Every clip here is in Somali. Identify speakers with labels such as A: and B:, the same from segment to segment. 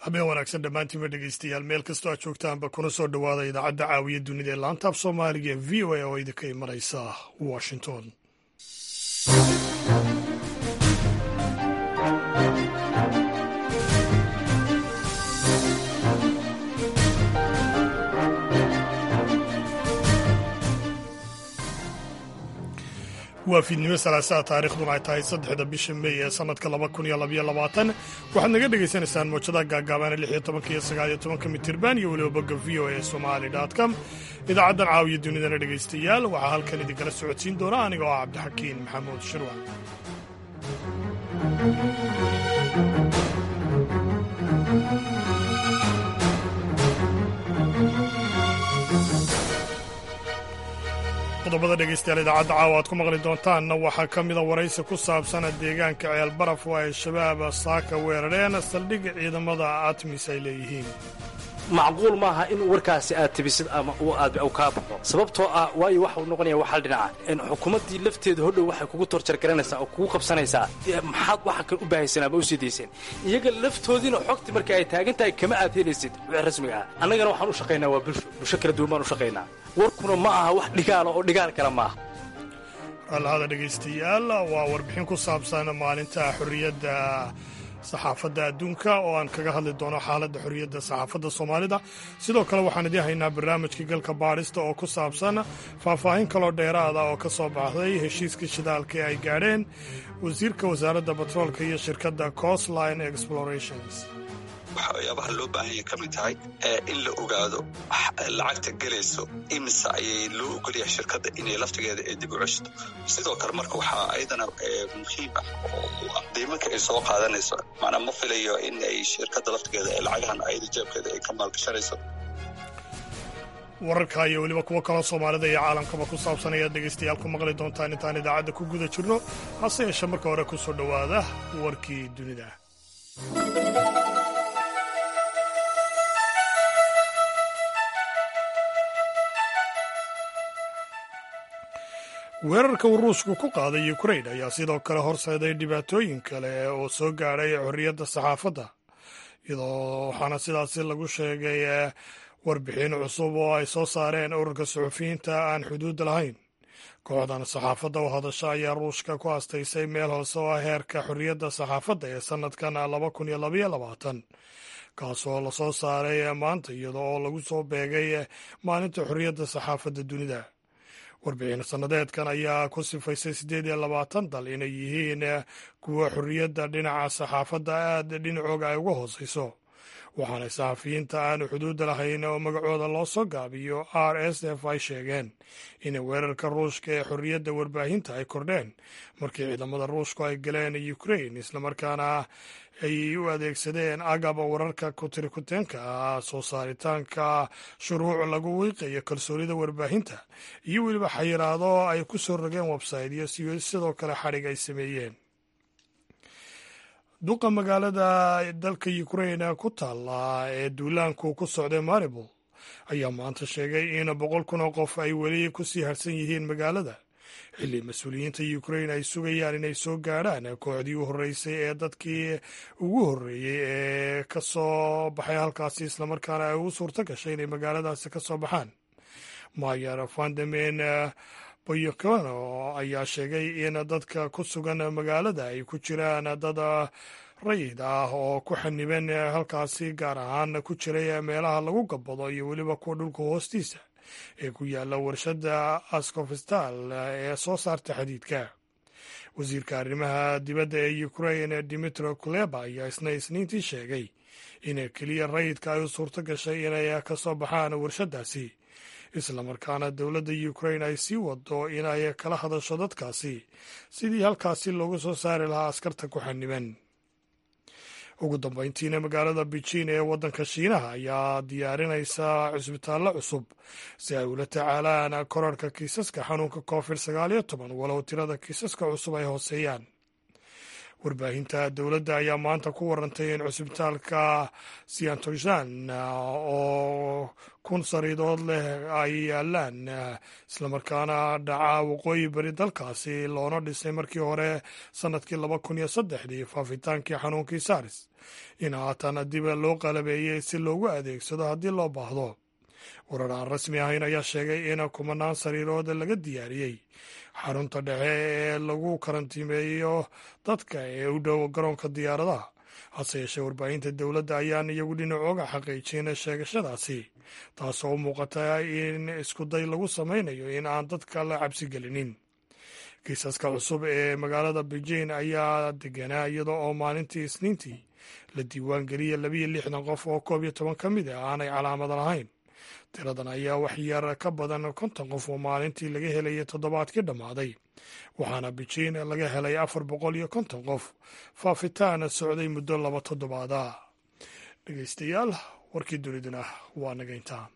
A: habeen wanaagsan dhammaantiinba dhegeystayaal meel kastoo aad joogtaanba kuna soo dhowaada idaacadda caawiya dunida ee laanta af soomaaliga ee v o a oo idinka imanaysa washington waa fiidnimo salaasaha taarikhduna ay tahay saddexda bisha mey ee sanadka laba kun iyo labaiyo labaatan waxaad naga dhagaysanaysaan moojadaha gaagaabaana lix iyo tobanka iyo sagaal iyo tobanka mitirban iyo weliba bogga v o a somali com idaacaddan caawiya dunidana dhegaystayaal waxaa halkan idinkala socodsiin doona aniga oo ah cabdixakiin maxamuud shirwa qodobada dhegeystayaal idaacadda caawa aad ku maqli doontaanna waxaa ka mida waraysi ku saabsana deegaanka ceel baraf oo ay shabaab saaka weerareen saldhig ciidamada atmis ay leeyihiin
B: macquul maaha in warkaasi aad tibisid ama aad kaa baxo sababtoo ah waayo waxau noqonaya wax hal dhinaca xukuumaddii lafteeda hodhow waxay kugu torjargaranaysaa oo kugu qabsanaysaa maxaad waxa kan u baahaysan ama u sii dayseen iyaga laftoodiina xogti marka ay taagan tahay kama aad helaysid wixii rasmiga ah annagana waxaan u shaqaynaa waa bulsho bulsho kala duwan baan u shaqaynaa warkuna ma aha wax dhigaala oo dhigaal kale maaha
A: alhada dhegaystayaal waa warbixin ku saabsan maalinta xorriyadda saxaafadda adduunka oo aan kaga hadli doono xaaladda xorriyadda saxaafadda soomaalida sidoo kale waxaan idiin haynaa barnaamijkii galka baadhista oo ku saabsan faahfaahin kaloo dheeraada oo ka soo baxday heshiiska shidaalka ee ay gaadheen wasiirka wasaaradda batroolka iyo shirkadda costline explorations
C: waxyaabaha loo baahanya ka mid tahay in la ogaado lacagta gelayso imise ayay loo ogolyahay shirkadda inay laftigeeda ee dib u ceshto sidoo kale marka waxaa ayadana muhiim ah oo diimanka ay soo qaadanayso macnaa ma filayo in ay shirkadda laftigeeda ee lacagahan ayada jeebkeeda ay ka maalgashanayso
A: wararka iyo weliba kuwo kaloo soomaalida iyo caalamkaba ku saabsan ayaad dhegaystayaal ku maqli doontaan intaan idaacadda ku guda jirno hase yeeshe marka hore ku soo dhowaada warkii dunida weerarka uu ruushku ku qaaday ukrain ayaa sidoo kale horseeday dhibaatooyin kale oo soo gaadhay xorriyadda saxaafadda iyadoo waxaana sidaasi lagu sheegay warbixin cusub oo ay soo saareen ururka suxufiyiinta aan xuduudda lahayn kooxdan saxaafadda u hadasha ayaa ruushka ku astaysay meel hoose oo ah heerka xorriyadda saxaafadda ee sannadkan laba kun iyo labaiyo labaatan kaasoo lasoo saaray maanta iyada oo lagu soo beegay maalinta xorriyadda saxaafadda dunida warbixin sannadeedkan ayaa ku sifaysay siddeed iyo labaatan dal inay yihiin kuwa xorriyadda dhinaca saxaafadda aad dhinacooga ay uga hoosayso waxaana saxafiyiinta aanu xuduudda lahayn oo magacooda loo soo gaabiyo r s f ay sheegeen in weerarka ruushka ee xorriyadda warbaahinta ay kordheen markii ciidamada ruushku ay galeen ukrain islamarkaana ay u adeegsadeen agab wararka kutirikuteenka ah soo saaritaanka shuruuc lagu wiiqayo kalsoonida warbaahinta iyo weliba xayiraado ay ku soo rogeen websaytyo sidoo kale xadhig ay sameeyeen duqa magaalada dalka ukrain ku taalla ee duulaanku ku socday maribol ayaa maanta sheegay in boqol kun oo qof ay weli ku sii harsan yihiin magaalada xilli mas-uuliyiinta ukrain ay sugayaan inay soo gaadhaan kooxdii u horreysay ee dadkii ugu horreeyey ee ka soo baxay halkaasi islamarkaana ay ugu suurto gashay inay magaaladaasi ka soo baxaan mayer vandemen boyokano ayaa sheegay in dadka ku sugan magaalada ay ku jiraan dad rayid ah oo ku xaniban halkaasi gaar ahaan ku jiray meelaha lagu gabbado iyo weliba kuwa dhulka hoostiisa ee ku yaalla warshadda ascofstal ee soo saarta xadiidka wasiirka arrimaha dibadda ee ukrain dimitro kuleba ayaa isna isniintii sheegay in keliya rayidka ay u suurto gashay inay ka soo baxaan warshaddaasi islamarkaana dowladda ukrain ay sii wado inay kala hadasho dadkaasi sidii halkaasi loogu soo saari lahaa askarta ku xaniban ugu dambeyntiina magaalada beijin ee waddanka shiinaha ayaa diyaarinaysa cusbitaallo cusub si ay ula tacaalaan korarhka kiisaska xanuunka covid sagaal iyo toban walow tirada kiisaska cusub ay hooseeyaan warbaahinta dowladda ayaa maanta ku warantay in cusbitaalka siantoshan oo kun sariidood leh ay yaalaan islamarkaana dhaca waqooyi bari dalkaasi loona dhisay markii hore sannadkii laba kun iyo saddexdii faafitaankii xanuunkii saaris in haatan dib loo qalabeeyey si loogu adeegsado haddii loo baahdo warar aan rasmi ahayn ayaa sheegay in kumanaan sariirood laga diyaariyey xarunta dhexe ee lagu karantiimeeyo dadka ee u dhow garoonka diyaaradaha hase yeeshee warbaahinta dowladda ayaan iyagu dhinacooga xaqiijin sheegashadaasi taasoo u muuqata in iskuday lagu samaynayo in aan dadka la cabsi gelinin kiisaska cusub ee magaalada beijing ayaa deganaa iyada oo maalintii isniintii la diiwaan geliyay labiyo lixdan qof oo koob iyo toban ka mid ah aanay calaamad lahayn tiradan ayaa wax yar ka badan konton qof oo maalintii laga helayay toddobaadkii dhammaaday waxaana beijing laga helay afar boqol iyo konton qof faafitaan socday muddo laba toddobaada dhegeystayaal warkii duniduna waa nagayntaa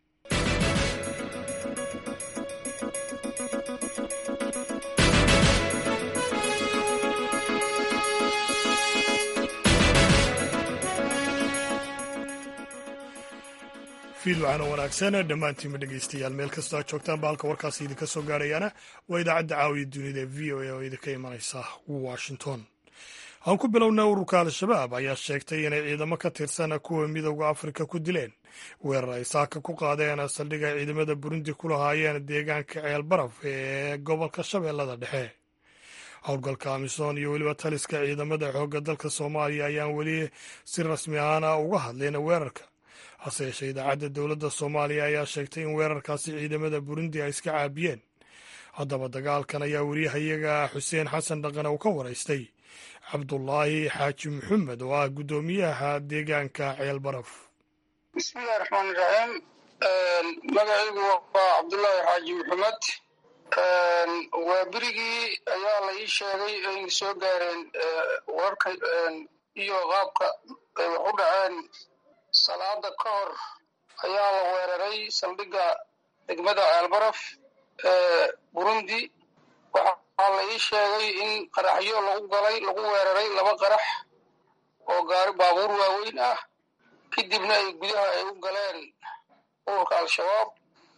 A: fiid waxaana wanaagsan dhammaantiinma dhegeystayaal meel kastoo aad joogtaan ba halka warkaasi idinka soo gaarayaana waa idaacadda caawiya dunida ee v o a oo idinka imanaysa washington aan ku bilowna ururka al-shabaab ayaa sheegtay inay ciidamo ka tirsan kuwa midooda afrika ku dileen weerar ay saaka ku qaadeen saldhigay ciidamada burundi ku lahaayeen deegaanka ceel baraf ee gobolka shabeellada dhexe howlgalka amisom iyo weliba taliska ciidamada xoogga dalka soomaaliya ayaan weli si rasmi ahaana uga hadleen weerarka hase yeeshee idaacadda dowladda soomaaliya ayaa sheegtay in weerarkaasi ciidamada burundi ay iska caabiyeen haddaba dagaalkan ayaa weriyahayaga xuseen xasan dhaqane uu ka waraystay cabdulaahi xaaji maxamed oo ah guddoomiyaha deegaanka ceel baraf
D: bismillahi raxmaan iraxiim magacaygu waa cabdulaahi xaaji maxamed waa berigii ayaa la ii sheegay ayna soo gaareen wararka iyo qaabka ay wax u dhaceen salaada ka hor ayaa la weeraray saldhigga degmada ceelbaraf ee burundi waxaa la ii sheegay in qaraxyo lagu galay lagu weeraray laba qarax oo gaari baabuur waaweyn ah kadibna ay gudaha ay u galeen ururka al-shabaab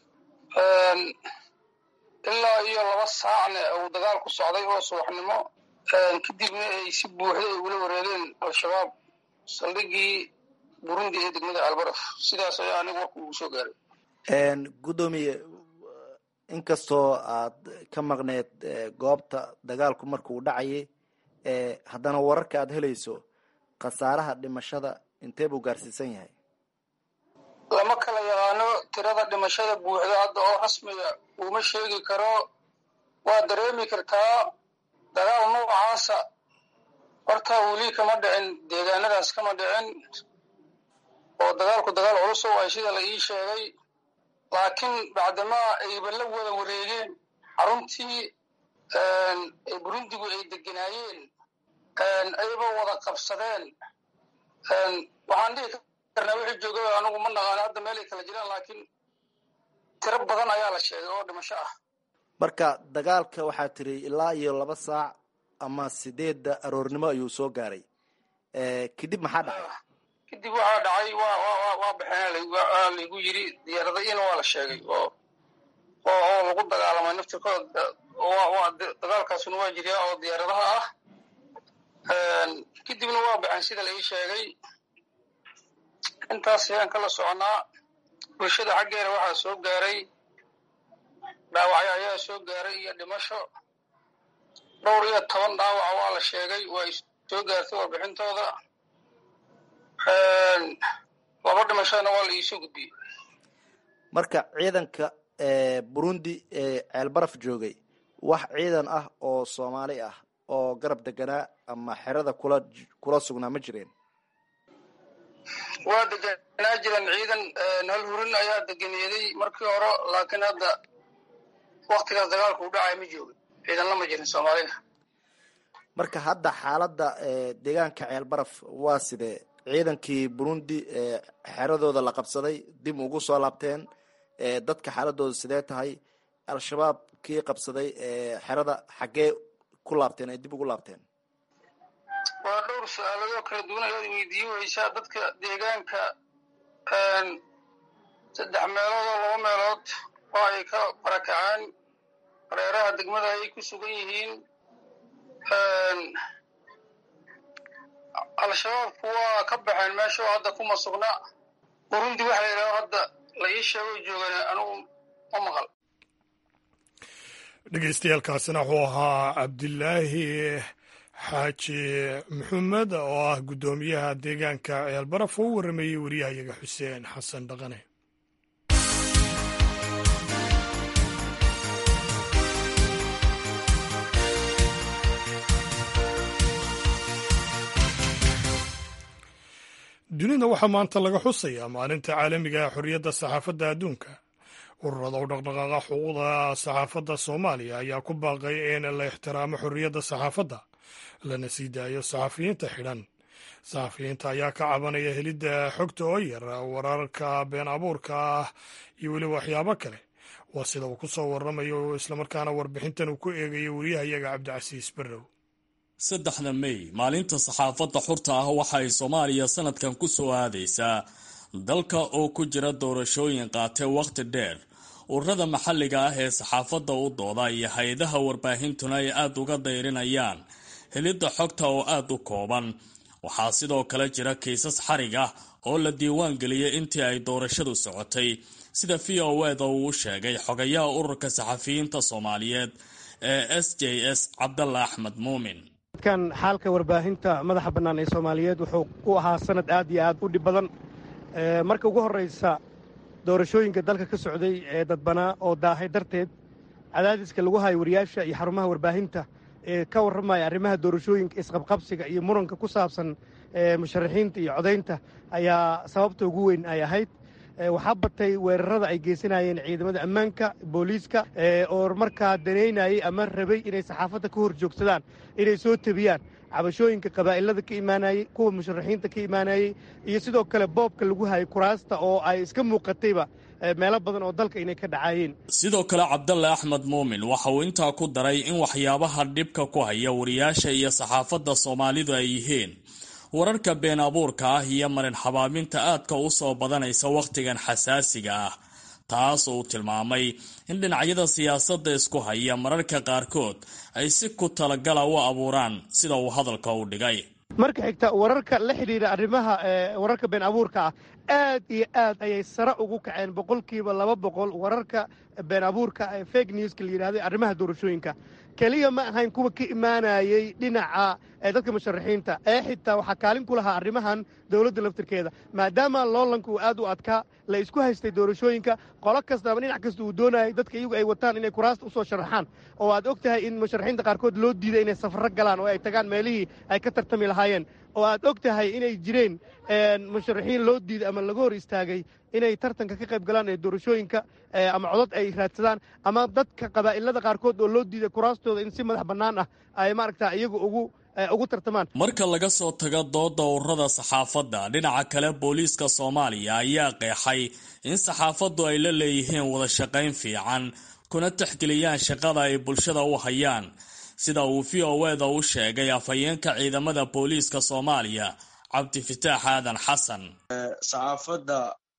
D: ilaa iyo laba saacna uu dagaal ku socday oo subaxnimo kadibna ay si buuxda ay ula wareegeen al-shabaab saldhiggii burundi ee degmada albaraf sidaas ayaa anigu warku ugu soo gaaray
E: guddoomiye inkastoo aad ka maqneed goobta dagaalku markuu dhacayay haddana wararka aad helayso khasaaraha dhimashada intee buu gaarsiisan yahay
D: lama kala yaqaano tirada dhimashada buuxda hadda oo rasmiga uma sheegi karo waa dareemi kartaa dagaal noocaasa horta weli kama dhicin deegaanadaas kama dhicin oo dagaalku dagaal culus oo ay sida la ii sheegay laakiin bacdamaa ayba la wada wareegeen xaruntii ee burundigu ay deganaayeen ayba wada qabsadeen waxaan dhihi karnaa wixii joogay anigu ma naqaano hadda meelay kala jiraan laakiin tiro badan ayaa la sheegay oo dhimasho ah
E: marka dagaalka waxaa tiri ilaa iyo laba saac ama sideedda aroornimo ayuu soo gaaray kadib maxaa dhacay
D: kadib waxaa dhacay wa wa waa baxeen waa laygu yiri diyaaradayina waa la sheegay oo oo oo lagu dagaalamay naftirkooda waa dagaalkaasuna waa jiriyaa oo diyaaradaha ah kadibna waa baxeen sida la ii sheegay intaas ayaan kala soconaa bulshada xaggeeda waxaa soo gaaray dhaawacyo ayaa soo gaaray iyo dhimasho dhowr iyo toban dhaawaca waa la sheegay waa ay soo gaartay warbixintooda laba dhimashadana waa la iisoo gudbiyey
E: marka ciidanka burundi ee ceelbaraf joogay wax ciidan ah oo soomaali ah oo garab deganaa ama xerada kula kula sugnaa ma jireen
D: waa deganaa jiran ciidan hal hurin ayaa deganeeday markii hore laakiin hadda waktigaas dagaalku u dhacaya ma joogin ciidan lama jirin soomaalida
E: marka hadda xaaladda deegaanka ceelbaraf waa sidee ciidankii burundi xeradooda la qabsaday dib ugu soo laabteen dadka xaaladooda sidee tahay al-shabaab kii qabsaday xerada xaggee ku laabteen ay dib ugu laabteen
D: dhowr su-aaladoo kala duwan ayaad weydiin weysaa dadka deegaanka saddex meelood oo laba meelood oo ay ka barakaceen hareeraha degmada ayay ku sugan yihiin al-shabaabku waa ka baxeen meesha oo hadda kuma sugna burundi waxa la yidhaho hadda la ii sheego joogan anugu ma maqal
A: dhegeystayaaalkaasina wuxuu ahaa cabdilaahi xaaji maxamed oo ah guddoomiyaha deegaanka ceelbaraf oo u warrameeyey wariyahayaga xuseen xasan dhaqane dunida waxaa maanta laga xusayaa maalinta caalamiga ee xorriyadda saxaafadda adduunka ururada u dhaqdhaqaaqa xuquuqda saxaafadda soomaaliya ayaa ku baaqay in la ixtiraamo xorriyadda saxaafadda lana sii daayo saxafiyiinta xidhan saxafiyiinta ayaa ka cabanaya helidda xogta oo yar wararka been abuurka ah iyo weliba waxyaabo kale waa sida uu ku soo warramayo islamarkaana warbixintan uu ku eegayo wariyahayaga cabdicasiis barrow
F: saddexda mey maalinta saxaafadda xurta ah waxa ay soomaaliya sanadkan ku soo aadaysaa dalka oo ku jira doorashooyin qaatay wakhti dheer ururada maxalliga ah ee saxaafadda u dooda iyo hay-adaha warbaahintuna ay aada uga dayrinayaan helidda xogta oo aada u kooban waxaa sidoo kale jira kiisas xarig ah oo la diiwaan geliyey intii ay doorashadu socotay sida v o eda uu u sheegay xogayaha ururka saxafiyiinta soomaaliyeed ee s j s cabdalla axmed muumin
G: kan xaalka warbaahinta madaxa bannaan ee soomaaliyeed wuxuu u ahaa sanad aad iyo aad u dhib badan marka ugu horraysa doorashooyinka dalka ka socday ee dadbanaa oo daahay darteed cadaadiska lagu hayo wariyaasha iyo xarumaha warbaahinta ee ka warramaya arrimaha doorashooyinka isqabqabsiga iyo muranka ku saabsan musharaxiinta iyo codaynta ayaa sababta ugu weyn ay ahayd waxaa batay weerarada ay geysanayeen ciidamada ammaanka booliiska oo markaa danaynayay ama rabay inay saxaafadda ka hor joogsadaan inay soo tebiyaan cabashooyinka qabaa'ilada ka imaanayey kuwa musharaxiinta ka imaanayey iyo sidoo kale boobka lagu hayay kuraasta oo ay iska muuqatayba meelo badan oo dalka inay ka dhacaayeen
F: sidoo kale cabdalle axmed muumin waxa uu intaa ku daray in waxyaabaha dhibka ku haya wariyaasha iyo saxaafadda soomaalidu ay yihiin wararka been abuurka ah iyo marin xabaaminta aadka u soo badanaysa wakhtigan xasaasiga ah taas uu tilmaamay in dhinacyada siyaasadda isku haya mararka qaarkood ay si ku talagala u abuuraan sida uu hadalka u dhigay
G: marka xigta wararka la xidhiidha arrimaha wararka been abuurka ah aad iyo aad ayay sare ugu kaceen boqolkiiba laba boqol wararka been abuurka ee fake newska la yidhahday arrimaha doorashooyinka keliya ma ahayn kuwa ka imaanayey dhinaca dadka musharaxiinta ee xitaa waxaa kaalin ku lahaa arrimahan dowladda laftirkeeda maadaama loolanka uu aad u adkaa la isku haystay doorashooyinka qolo kastaba dhinac kasta uu doonayay dadka iyagu ay wataan inay kuraasta usoo sharaxaan oo aad og tahay in musharaxiinta qaarkood loo diiday inay safarro galaan oo ay tagaan meelihii ay ka tartami lahaayeen oo aad og tahay inay jireen musharaxiin loo diiday ama laga hor istaagay inay tartanka ka qayb galaan ee doorashooyinka ama codod ay raadsadaan ama dadka qabaa'ilada qaarkood oo loo diiday kuraastooda in si madax bannaan ah ay maaragta iyagu ugu ugu tartamaan
F: marka laga soo tago dooda ururada saxaafadda dhinaca kale booliiska soomaaliya ayaa qeexay in saxaafaddu ay la leeyihiin wada shaqayn fiican kuna tixgeliyaan shaqada ay bulshada u hayaan sida uu v o eda u sheegay afhayeenka ciidamada booliiska soomaaliya cabdifitaax aadan xasan
H: saxaafadda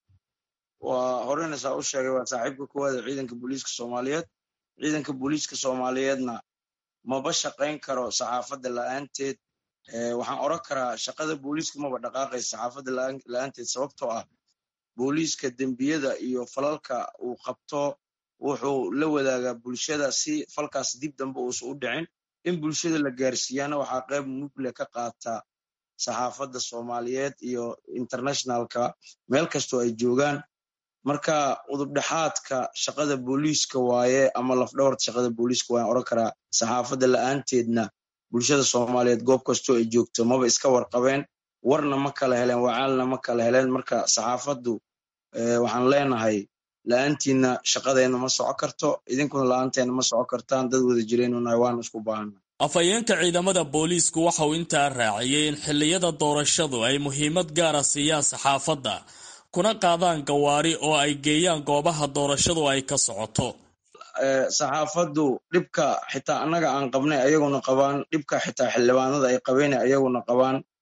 H: waa horena saa u sheegay waa saaxiibka koowaada ciidanka booliiska soomaaliyeed ciidanka booliiska soomaaliyeedna maba shaqayn karo saxaafadda la'aanteed waxaan oran karaa shaqada booliiska maba dhaqaaqaysa saxaafadda la'aanteed sababtoo ah booliiska dembiyada iyo falalka uu qabto wuxuu la wadaagaa bulshada si falkaas dib dambe uusan u dhicin in bulshada la gaarsiiyaana waxaa qayb mugle ka qaata saxaafadda soomaaliyeed iyo internationalka meel kastoo ay joogaan marka udubdhexaadka shaqada booliiska waaye ama lafdhabarta shaqada booliiska waayan oran karaa saxaafadda la'aanteedna bulshada soomaaliyeed goob kastoo ay joogto maba iska warqabeen warna ma kala heleen wacaalna ma kala heleen marka saxaafaddu waxaan leenahay la-aantiina shaqadeenna ma soco karto idinkuna la-aanteena ma soco kartaan dad wada jireenunahay waana isku baahana
F: afhayeenka ciidamada booliisku waxa uu intaa raaciyey in xilliyada doorashadu ay muhiimad gaara siiyaan saxaafadda kuna qaadaan gawaari oo ay geeyaan goobaha doorashadu ay ka socoto
H: saxaafaddu dhibka xitaa annaga aan qabnay ayaguna qabaan dhibka xitaa xildhibaanada ay qabeen ayaguna qabaan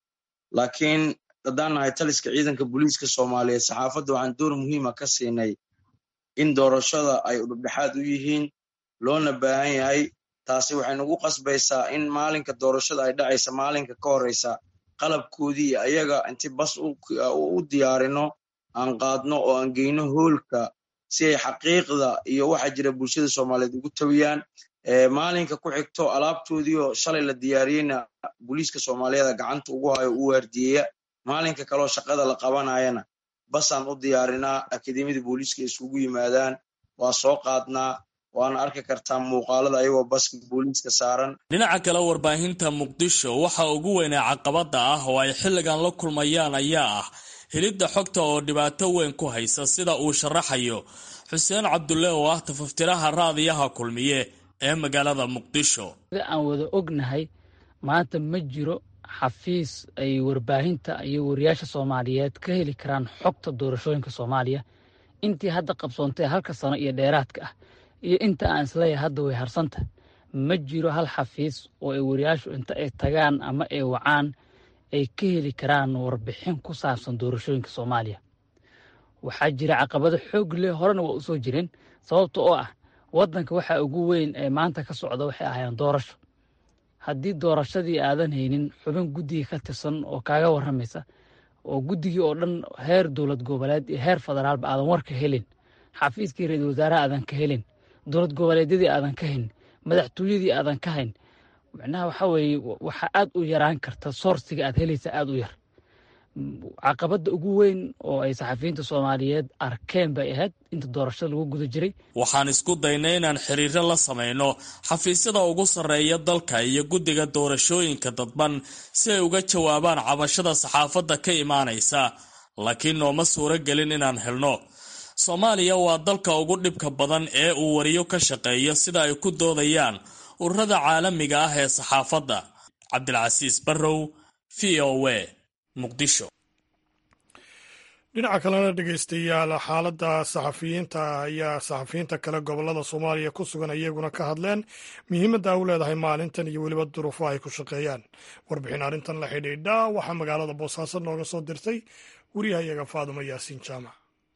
H: laakiin haddaan nahay taliska ciidanka booliiska soomaaliyeed saxaafadda waxaan door muhiima ka siinay in doorashada ay udhubdhexaad u yihiin loona baahan yahay taasi waxay nagu qasbaysaa in maalinka doorashada ay dhacaysa maalinka ka horeysa qalabkoodii iyo ayaga inti bas u diyaarino aan qaadno oo aan geyno hoolka si ay xaqiiqda iyo waxa jira bulshada soomaaliyeed ugu tawiyaan maalinka ku xigto alaabtoodii oo shalay la diyaariyeyna booliiska soomaaliyeeda gacanta ugu hayo u waardiyeya maalinka kaleo shaqada la qabanayana basaan u diyaarinaa akademiyada booliiska isugu yimaadaan waa soo qaadnaa waana arki kartaa muuqaalada ayagoo baska booliiska saaran
F: dhinaca kale warbaahinta muqdisho waxa ugu weynaa caqabada ah oo ay xilligan la kulmayaan ayaa ah helidda xogta oo dhibaato weyn ku haysa sida uu sharaxayo xuseen cabdulle oo ah tafaftiraha raadiyaha kulmiye ee magaalada muqdisho
I: aan wada ognahay maanta ma jiro xafiis ay warbaahinta iyo wariyaasha soomaaliyeed ka heli karaan xogta doorashooyinka soomaaliya intii hadda qabsoontay halka sano iyo dheeraadka ah iyo inta aan isleeyahay hadda way harsanta ma jiro hal xafiis oo ay wariyaashu inta ay tagaan ama ay wacaan ay ka heli karaan warbixin ku saabsan doorashooyinka soomaaliya waxaa jira caqabado xoog leh horena waa usoo jireen sababta oo ah waddanka waxa ugu weyn ee maanta ka socda waxay ahaayeen doorasho haddii doorashadii aadan haynin xubin guddiga ka tirsan oo kaaga warramaysa oo guddigii oo dhan heer dowlad goboleed iyo heer federaalba aadan warka helin xafiiskii ra-iisul wasaaraha aadan ka helin dowlad goboleedyadii aadan ka hayn madaxtooyadii aadan ka hayn macnaha waxa weeye waxaa aad u yaraan karta soorsiga aad helaysa aad u yar caqabadda ugu weyn oo ay saxafiyiinta soomaaliyeed arkeen bay ahayd inta doorashada lagu guda jiray
F: waxaan isku daynay inaan xiriiro la samayno xafiisyada ugu sarreeya dalka iyo guddiga doorashooyinka dadban si ay uga jawaabaan cabashada saxaafadda ka imaanaysa laakiin nooma suuro gelin inaan helno soomaaliya waa dalka ugu dhibka badan ee uu wariyo ka shaqeeyo sida ay ku doodayaan ururada caalamiga ah ee saxaafadda cabdilcasiis barrow v o w muqdisho
A: dhinaca kalena dhegeystayaal xaaladda saxafiyiinta ayaa saxafiyiinta kale gobolada soomaaliya ku sugan iyaguna ka hadleen muhiimadda u leedahay maalintan iyo weliba duruufo ay ku shaqeeyaan warbixin arrintan la xidhiidha waxaa magaalada boosaaso nooga soo dirtay wariyahayaga faaduma yaasiin jaamac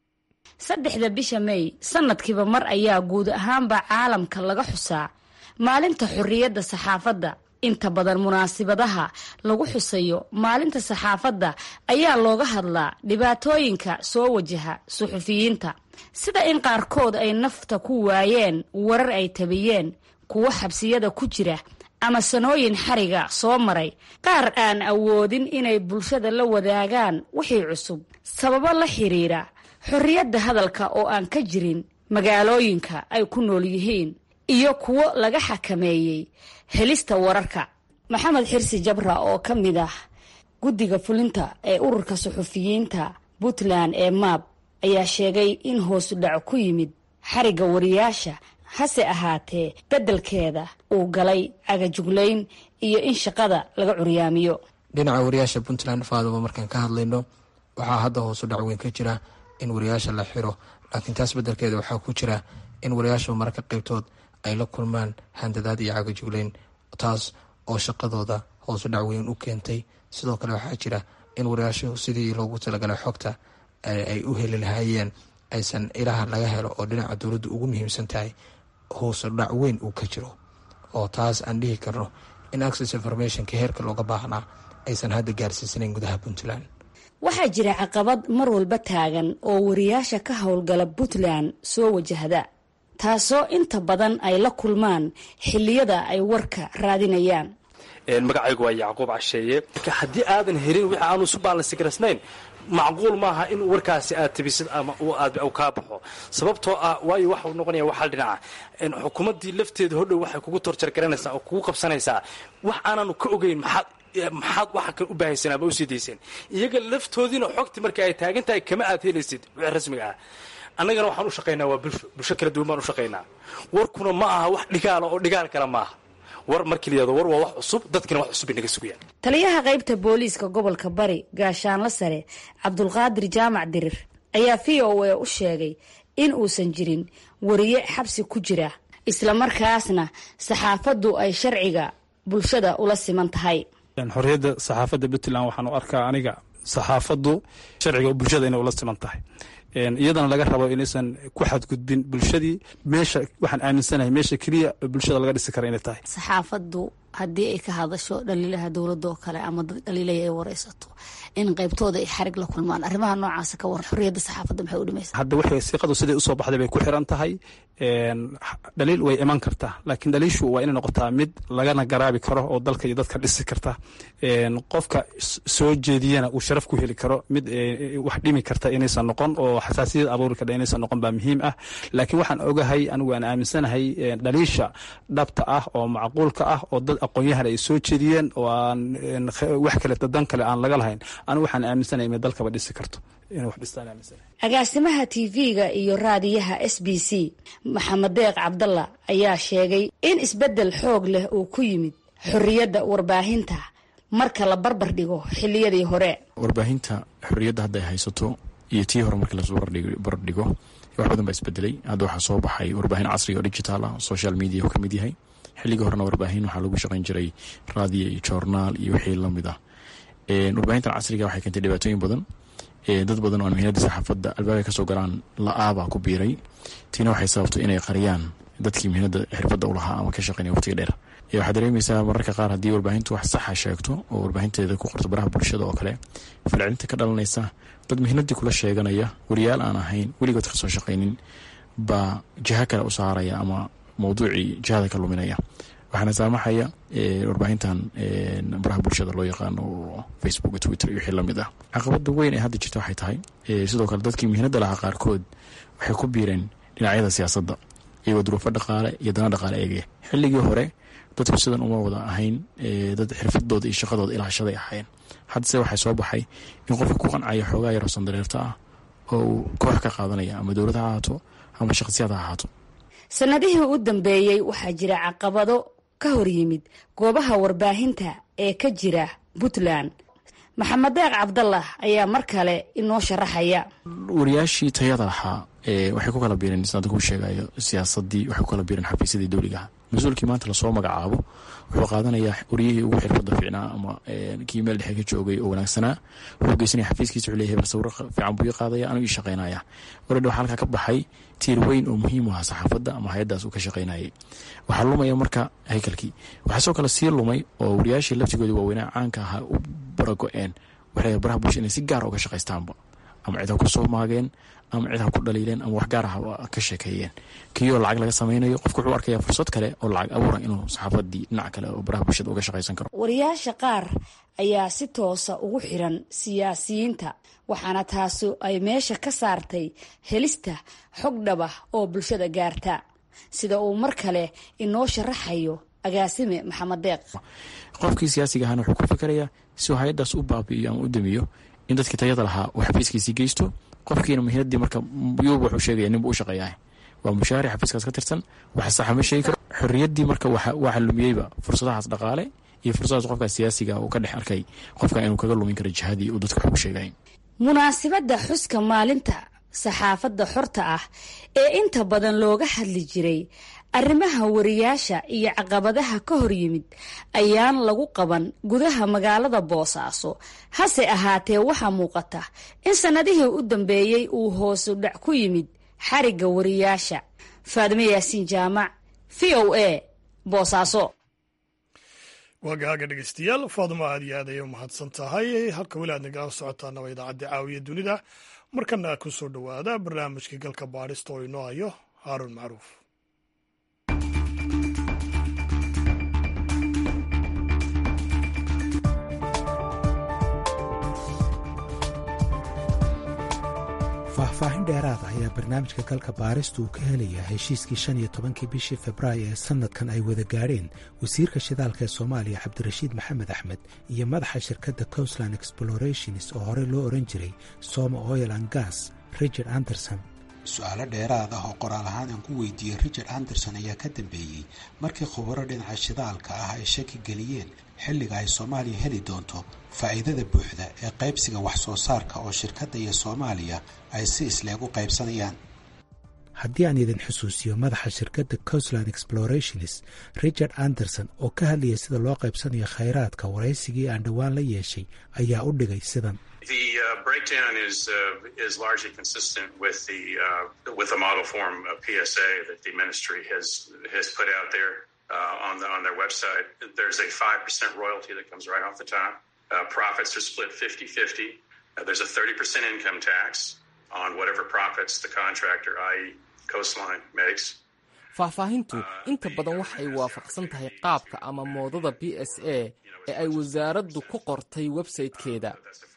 J: saddexda bisha mey sanadkiiba mar ayaa guud ahaanba caalamka laga xusaa maalinta xorriyadda saxaafadda inta badan munaasibadaha lagu xusayo maalinta saxaafadda ayaa looga hadlaa dhibaatooyinka soo wajaha suxufiyiinta sida in qaarkood ay nafta ku waayeen warar ay tabiyeen kuwo xabsiyada ku jira ama sanooyin xariga soo maray qaar aan awoodin inay bulshada la wadaagaan wixii cusub sababo la xiriira xorriyadda hadalka oo aan ka jirin magaalooyinka ay ku nool yihiin iyo kuwo laga xakameeyey helista wararka maxamed xirsi jabra oo ka mid ah guddiga fulinta ee ururka suxufiyiinta puntland ee maab ayaa sheegay in hoosu dhac ku yimid xarigga wariyaasha hase ahaatee beddelkeeda uu galay cagajuglayn iyo in shaqada laga curyaamiyo
K: dhinaca wariyaasha puntland faaduba markaan ka hadlayno waxaa hadda hoosu dhac weyn ka jira in wariyaasha la xiro laakiin taas beddelkeeda waxaa ku jira in wariyaasha mararka qaybtood ay la kulmaan handadaad iyo cagajugleyn taas oo shaqadooda hoosu dhac weyn u keentay sidoo kale waxaa jira in wariyaashu sidii loogu talagalay xogta ay u heli lahaayeen aysan ilaha laga helo oo dhinaca dowladdu ugu muhiimsan tahay hoosu dhac weyn uu ka jiro oo taas aan dhihi karno in access informationka heerka looga baahnaa aysan hadda gaarsiisanayn gudaha puntland
J: waxaa jira caqabad mar walba taagan oo wariyaasha ka howlgala puntland soo wajahda taasoo inta badan ay la kulmaan xilliyada ay warka raadinayaan
B: magacaygu waa yacquub casheeye haddii aadan helin wixii aanu isu baalansigarasnayn macquul maaha in warkaasi aad tabisid ama aad kaa baxo sababtoo ah waayo waxau noqonaya waxal dhinaca xukuumaddii lafteeda hodhow waxay kugu torjargaranaysaa oo kugu qabsanaysaa wax aananu ka ogeyn maxaad maxaad waxa kan u baahaysan ama usii dayseen iyaga laftoodiina xogti marka ay taagan tahay kama aad helaysid wixii rasmiga ah annagana waxaan u shaqaynaa waa bulsho bulsho kala duwan baan u shaqaynaa warkuna ma aha wax dhigaala oo dhigaal kale maaha war markii la yihahdo war waa wax cusub dadkina wax cusub bay naga sugayaan
J: taliyaha qaybta booliiska gobolka bari gaashaanla sare cabdulqaadir jaamac dirir ayaa v o a u sheegay in uusan jirin wariye xabsi ku jira islamarkaasna saxaafaddu ay sharciga bulshada ula siman tahay
L: xorriyadda saxaafadda puntland waxaan u arkaa aniga saxaafaddu sharciga bulshada inay ula siman tahay iyadana laga rabo inaysan ku xadgudbin bulshadii meesha waxaan aaminsanahay meesha keliya bulshada laga dhisi kara inay tahay
J: saxaafaddu haddii ay ka hadasho dhaliilaha dowladda oo kale ama dad dhaliilaya ay wareysato in qaybtooda ay xarig la kulmaan arrimaha noocaasa ka waran xorriyadda saxaafadda maxay u dhimaysa
L: hadda waxay siiqadu siday usoo baxday bay ku xiran tahay dhaliil way iman kartaa laakiin dhaliishu waa inay noqotaa mid lagana garaabi karo oo dalka iyo dadka dhisi karta qofka soo jeediyana uu sharaf ku heli karo mid wax dhimi karta inaysan noqon oo xasaasiyad abuuri karta inaysan noqon baa muhiim ah laakiin waxaan ogahay anigu aan aaminsanahay dhaliisha dhabta ah oo macquulka ah oo dad aqoon-yahan ay soo jeediyeen oo aan wax kale dan kale aan laga lahayn anigu waxaan aaminsanahay inay dalkaba dhisi karto inay wax dhistaan aaminsanahay
J: agaasimaha tv-ga iyo raadiyaha s b c maxamed deeq cabdalla ayaa sheegay in isbeddel xoog leh uu ku yimid xorriyadda warbaahinta marka la barbar dhigo xilliyadii hore
M: warbaahinta xorriyadda hadda ay haysato iyo tii hore markii lasoo barbardhigo wax badan baa isbedelay hadda waxaa soo baxay warbaahin casriga oo digital ah social media uu ka mid yahay xilligii horena warbaahin waxaa lagu shaqayn jiray raadiyo iyo joornaal iyo wixii lamid ah warbaahintan casriga waxay keentay dhibaatooyin badan dad badan oo mihnada saxaafadda albaabay kasoo galaan la-aabaa ku biiray tiina waxay sababtay inay qariyaan dadkii mihnada xirfadda u lahaa ama ka shaqeynaya waqtiga dheer waxaad dareemaysaa mararka qaar haddii warbaahintu wax saxa sheegto oo warbaahinteeda ku qorto baraha bulshada oo kale falcelinta ka dhalanaysa dad mihnadii kula sheeganaya wariyaal aan ahayn weligood kasoo shaqaynin baa jiha kale u saaraya ama mawduucii jihada ka luminaya waxaana saamaxaya warbaahintan baraha bulshada loo yaqaano oo facebook twitter iyo wixii lamid ah caqabada weyn ee hadda jirta waxay tahay sidoo kale dadkii mihnada lahaa qaarkood waxay ku biireen dhinacyada siyaasadda iyagoo duruufo dhaqaale iyo dana dhaqaale eegaya xilligii hore dadku sidan uma wada ahayn dad xirfadooda iyo shaqadooda ilaashaday ahaayeen haddase waxaa soo baxay in qofka ku qancaya xoogaa yaroo sandareerta ah oo uu koox ka qaadanaya ama dowlad ha ahaato ama shaqsiyaad ha ahaato
J: sanadihii u dambeeyey waxaa jira caqabado ka hor yimid goobaha warbaahinta ee ka jira puntland maxamed deeq cabdallah ayaa mar kale inoo sharaxaya
M: wariyaashii tayada lahaa waxay ku kala biireen sida ku sheegayo siyaasadii waxay ku kala biireen xafiisyadii dowligaha mas-uulkii maanta lasoo magacaabo wuxuu qaadanayaa wariyihii ugu xirfada fiicnaa ama kii meel dhexe ka joogay oo wanaagsanaa wuxuu geysanaya xafiiskiisa wuxuu leeyahay bal sawiro fiican buu ii qaadaya anuu ii shaqaynaya waradha waxaa halkaa ka baxay tiir weyn oo muhiim u aha saxaafadda ama hay-addaas uu ka shaqaynayay waxaa lumaya marka haykalkii waxaa soo kale sii lumay oo wariyaashii laftigoodii waaweynaa caanka ahaa u barago-een waxay baraha bulsha inay si gaara uga shaqaystaanba ama cid ha ku soo maageen ama cid ha ku dhaliileen ama wax gaar ah ka sheekeeyeen kiioo lacag laga samaynayo qofku wuxuu arkaya fursad kale oo lacag abuura inuu saxaafadii dhinac kale oo baraha bulshada uga shaqaysan karo
J: wariyaasha qaar ayaa si toosa ugu xiran siyaasiyiinta waxaana taasi ay meesha ka saartay helista xog dhaba oo bulshada gaarta sida uu mar kale inoo sharaxayo agaasime maxamed deeq
M: qofkii siyaasiga ahana wuxuu ku fikerayaa si uu hay-addaas u baabi'iyo ama u damiyo in dadkii tayada lahaa uu xafiiskiisii geysto qofkiina mihnadii marka yuuba wuxuu sheegaya ninbu u shaqeeyaah waa mushaari xafiiskaas ka tirsan wax saxa ma sheegi karo xorriyaddii marka waxa lumiyeyba fursadahaas dhaqaale iyo fursadahaas qofkaas siyaasiga uu ka dhex arkay qofka inuu kaga lumin karo jihadii uu dadka wax u sheegay
J: munaasibadda xuska maalinta saxaafadda xorta ah ee inta badan looga hadli jiray arrimaha wariyaasha iyo caqabadaha ka hor yimid ayaan lagu qaban gudaha magaalada boosaaso hase ahaatee waxaa muuqata in sannadihii u dambeeyey uu hoosu dhac ku yimid xarigga wariyaasha faadimo yaasiin jaamac v o a boosaaso
A: waagaaga dhegeystayaal faaduma aad iyo aad ayay u mahadsan tahay halka weli aad nagala socotaana waa idaacadda caawiya dunida markana ku soo dhowaada barnaamijkii galka baadhista oo inoo hayo haaruun macruuf
N: faahfaahin dheeraada ayaa barnaamijka galka baarista uu ka helayaa heshiiskii shan iyo tobankii bishii februaayo ee sannadkan ay wada gaadheen wasiirka shidaalka ee soomaaliya cabdirashiid maxamed axmed iyo madaxa shirkadda coastland explorations oo horey loo odhan jiray soma oil and gas richard anderson
O: su-aalo dheeraad ah oo qoraal ahaan aan ku weydiiyey richard anderson ayaa ka dambeeyey markii khubaro dhinaca shidaalka ah ay shaki geliyeen xilliga ay soomaaliya heli doonto faa'iidada buuxda ee qaybsiga wax soo saarka oo shirkadda iyo soomaaliya ay si isleeg u qaybsanayaan
N: haddii aan idin xusuusiyo madaxa shirkadda coastland explorations richard anderson oo ka hadlayay sida loo qaybsanayo khayraadka waraysigii aan dhowaan la yeeshay ayaa u dhigay sidan
P: The uh, breakdown is uh, is largely consistent with the uh, with the model form of PSA that the ministry has has put out there uh, on the on their website. There's a five percent royalty that comes right off the top. Uh, profits are split 50-50. Uh, there's a 30% income tax on whatever profits the contractor, i.e., Coastline, makes.
Q: faahfaahintu inta badan waxay waafaqsan tahay qaabka ama moodada b s a ee ay wasaaraddu ku qortay websaytekeeda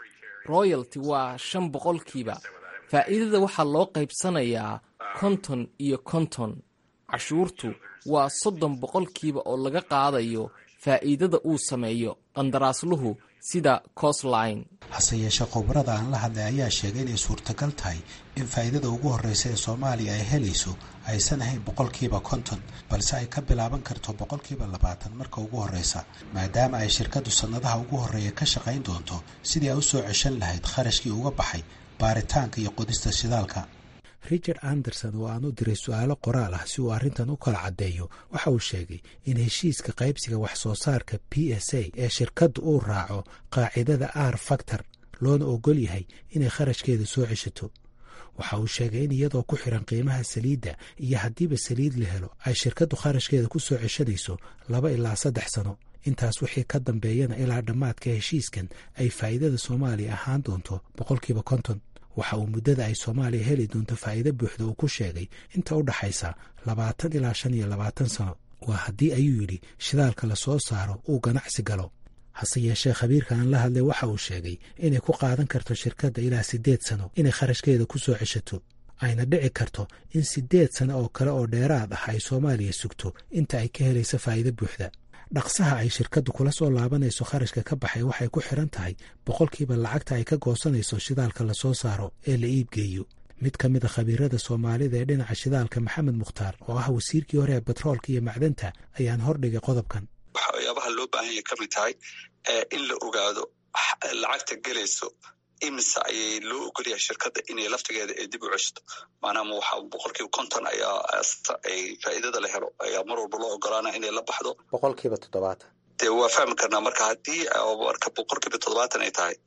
Q: royalty waa shan boqolkiiba faa'iidada waxaa loo qaybsanayaa konton iyo konton cashuurtu waa soddon boqolkiiba oo laga qaadayo faa'iidada uu sameeyo qandaraasluhu sida costline
O: hase yeeshee khubarada aan la hadlay ayaa sheegay inay suurtagal tahay in faa'iidada ugu horreysa ee soomaaliya ay helayso aysan ahayn boqolkiiba konton balse ay ka bilaaban karto boqolkiiba labaatan marka ugu horreysa maadaama ay shirkaddu sannadaha ugu horreeya ka shaqayn doonto sidii ay u soo ceshan lahayd kharashkii uga baxay baaritaanka iyo qodista shidaalka
N: richard anderson oo aan u diray su-aalo qoraal ah si uu arrintan u kala caddeeyo waxa uu sheegay in heshiiska qaybsiga wax soo saarka b s a ee shirkaddu uu raaco qaacidada r factor loona ogol yahay inay kharashkeeda soo ceshato waxa uu sheegay in iyadoo ku xiran qiimaha saliidda iyo haddiiba saliid la helo ay shirkaddu kharashkeeda ku soo ceshanayso laba ilaa saddex sano intaas wixii ka dambeeyana ilaa dhammaadka heshiiskan ay faa'iidada soomaaliya ahaan doonto boqolkiiba konton waxa uu muddada ay soomaaliya heli doonto faa'iido buuxda uu ku sheegay inta u dhaxaysa labaatan ilaa shan iyo labaatan sano waa haddii ayuu yidhi shidaalka la soo saaro uu ganacsi galo hase yeeshee khabiirka aan la hadlay waxa uu sheegay inay ku qaadan karto shirkadda ilaa siddeed sano inay kharashkeeda ku soo ceshato ayna dhici karto in siddeed sano oo kale oo dheeraad ah ay soomaaliya sugto inta ay ka helayso faa'iido buuxda dhaqsaha ay shirkaddu kula soo laabanayso kharashka ka baxay waxay ku xiran tahay boqolkiiba lacagta ay ka goosanayso shidaalka la soo saaro ee la iibgeeyo mid ka mid a khabiirada soomaalida ee dhinaca shidaalka maxamed mukhtaar oo ah wasiirkii hore ee batroolka iyo macdanta ayaan hordhigay qodobkan
C: waxyaabaha loo baahan yahay ka mid tahay in la ogaado lacagta gelayso imise ayay loo ogolyahay shirkadda inay laftigeeda ay dib u ceshto maanaama waxaa boqolkiiba konton ayaa ay faa'iidada la helo ayaa mar walba loo ogolaana inay la baxdo
E: boqolkiiba toddobaatan
C: dee waa fahmi karnaa marka haddii marka boqolkiiba toddobaatan ay tahay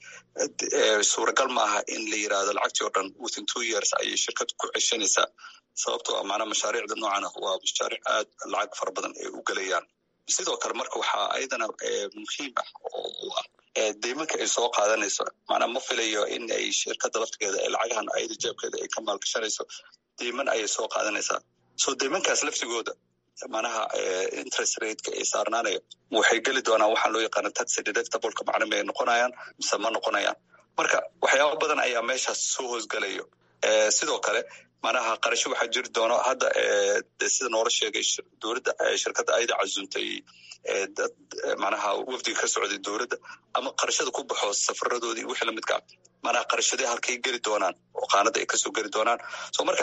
C: suuragal maaha in la yirahdo lacagtii oo dhan within two years ayay shirkaddu ku ceshanaysaa sababtoo ah maanaa mashaariicda noocan ah waa mashaariic aad lacag fara badan ay u gelayaan sidoo kale marka waxaa ayadana muhiim ah oo ah deymanka ay soo qaadanayso maanaa ma filayo in ay shirkadda laftigeeda ee lacagahan ayada jeebkeeda ay ka maalgashanayso deyman ayay soo qaadanaysaa so deymankaas laftigooda manaha interest rateka ay saarnaanayo waxay geli doonaan waxaan loo yaqaana taxi deductibleka macna may noqonayaan mise ma noqonayaan marka waxyaaba badan ayaa meeshaas soo hoosgelayo sidoo kale manaha qarasho waxaa jiri doono hadda de sida noola sheegay dowladda shirkadda ayada casuntay dad manaha wafdiga ka socday dowladda ama qarashada ku baxo safaradoodii wixii lamidka ah manaha qarashadee halkay geli doonaan oo qaanada ay kasoo geli doonaan so marka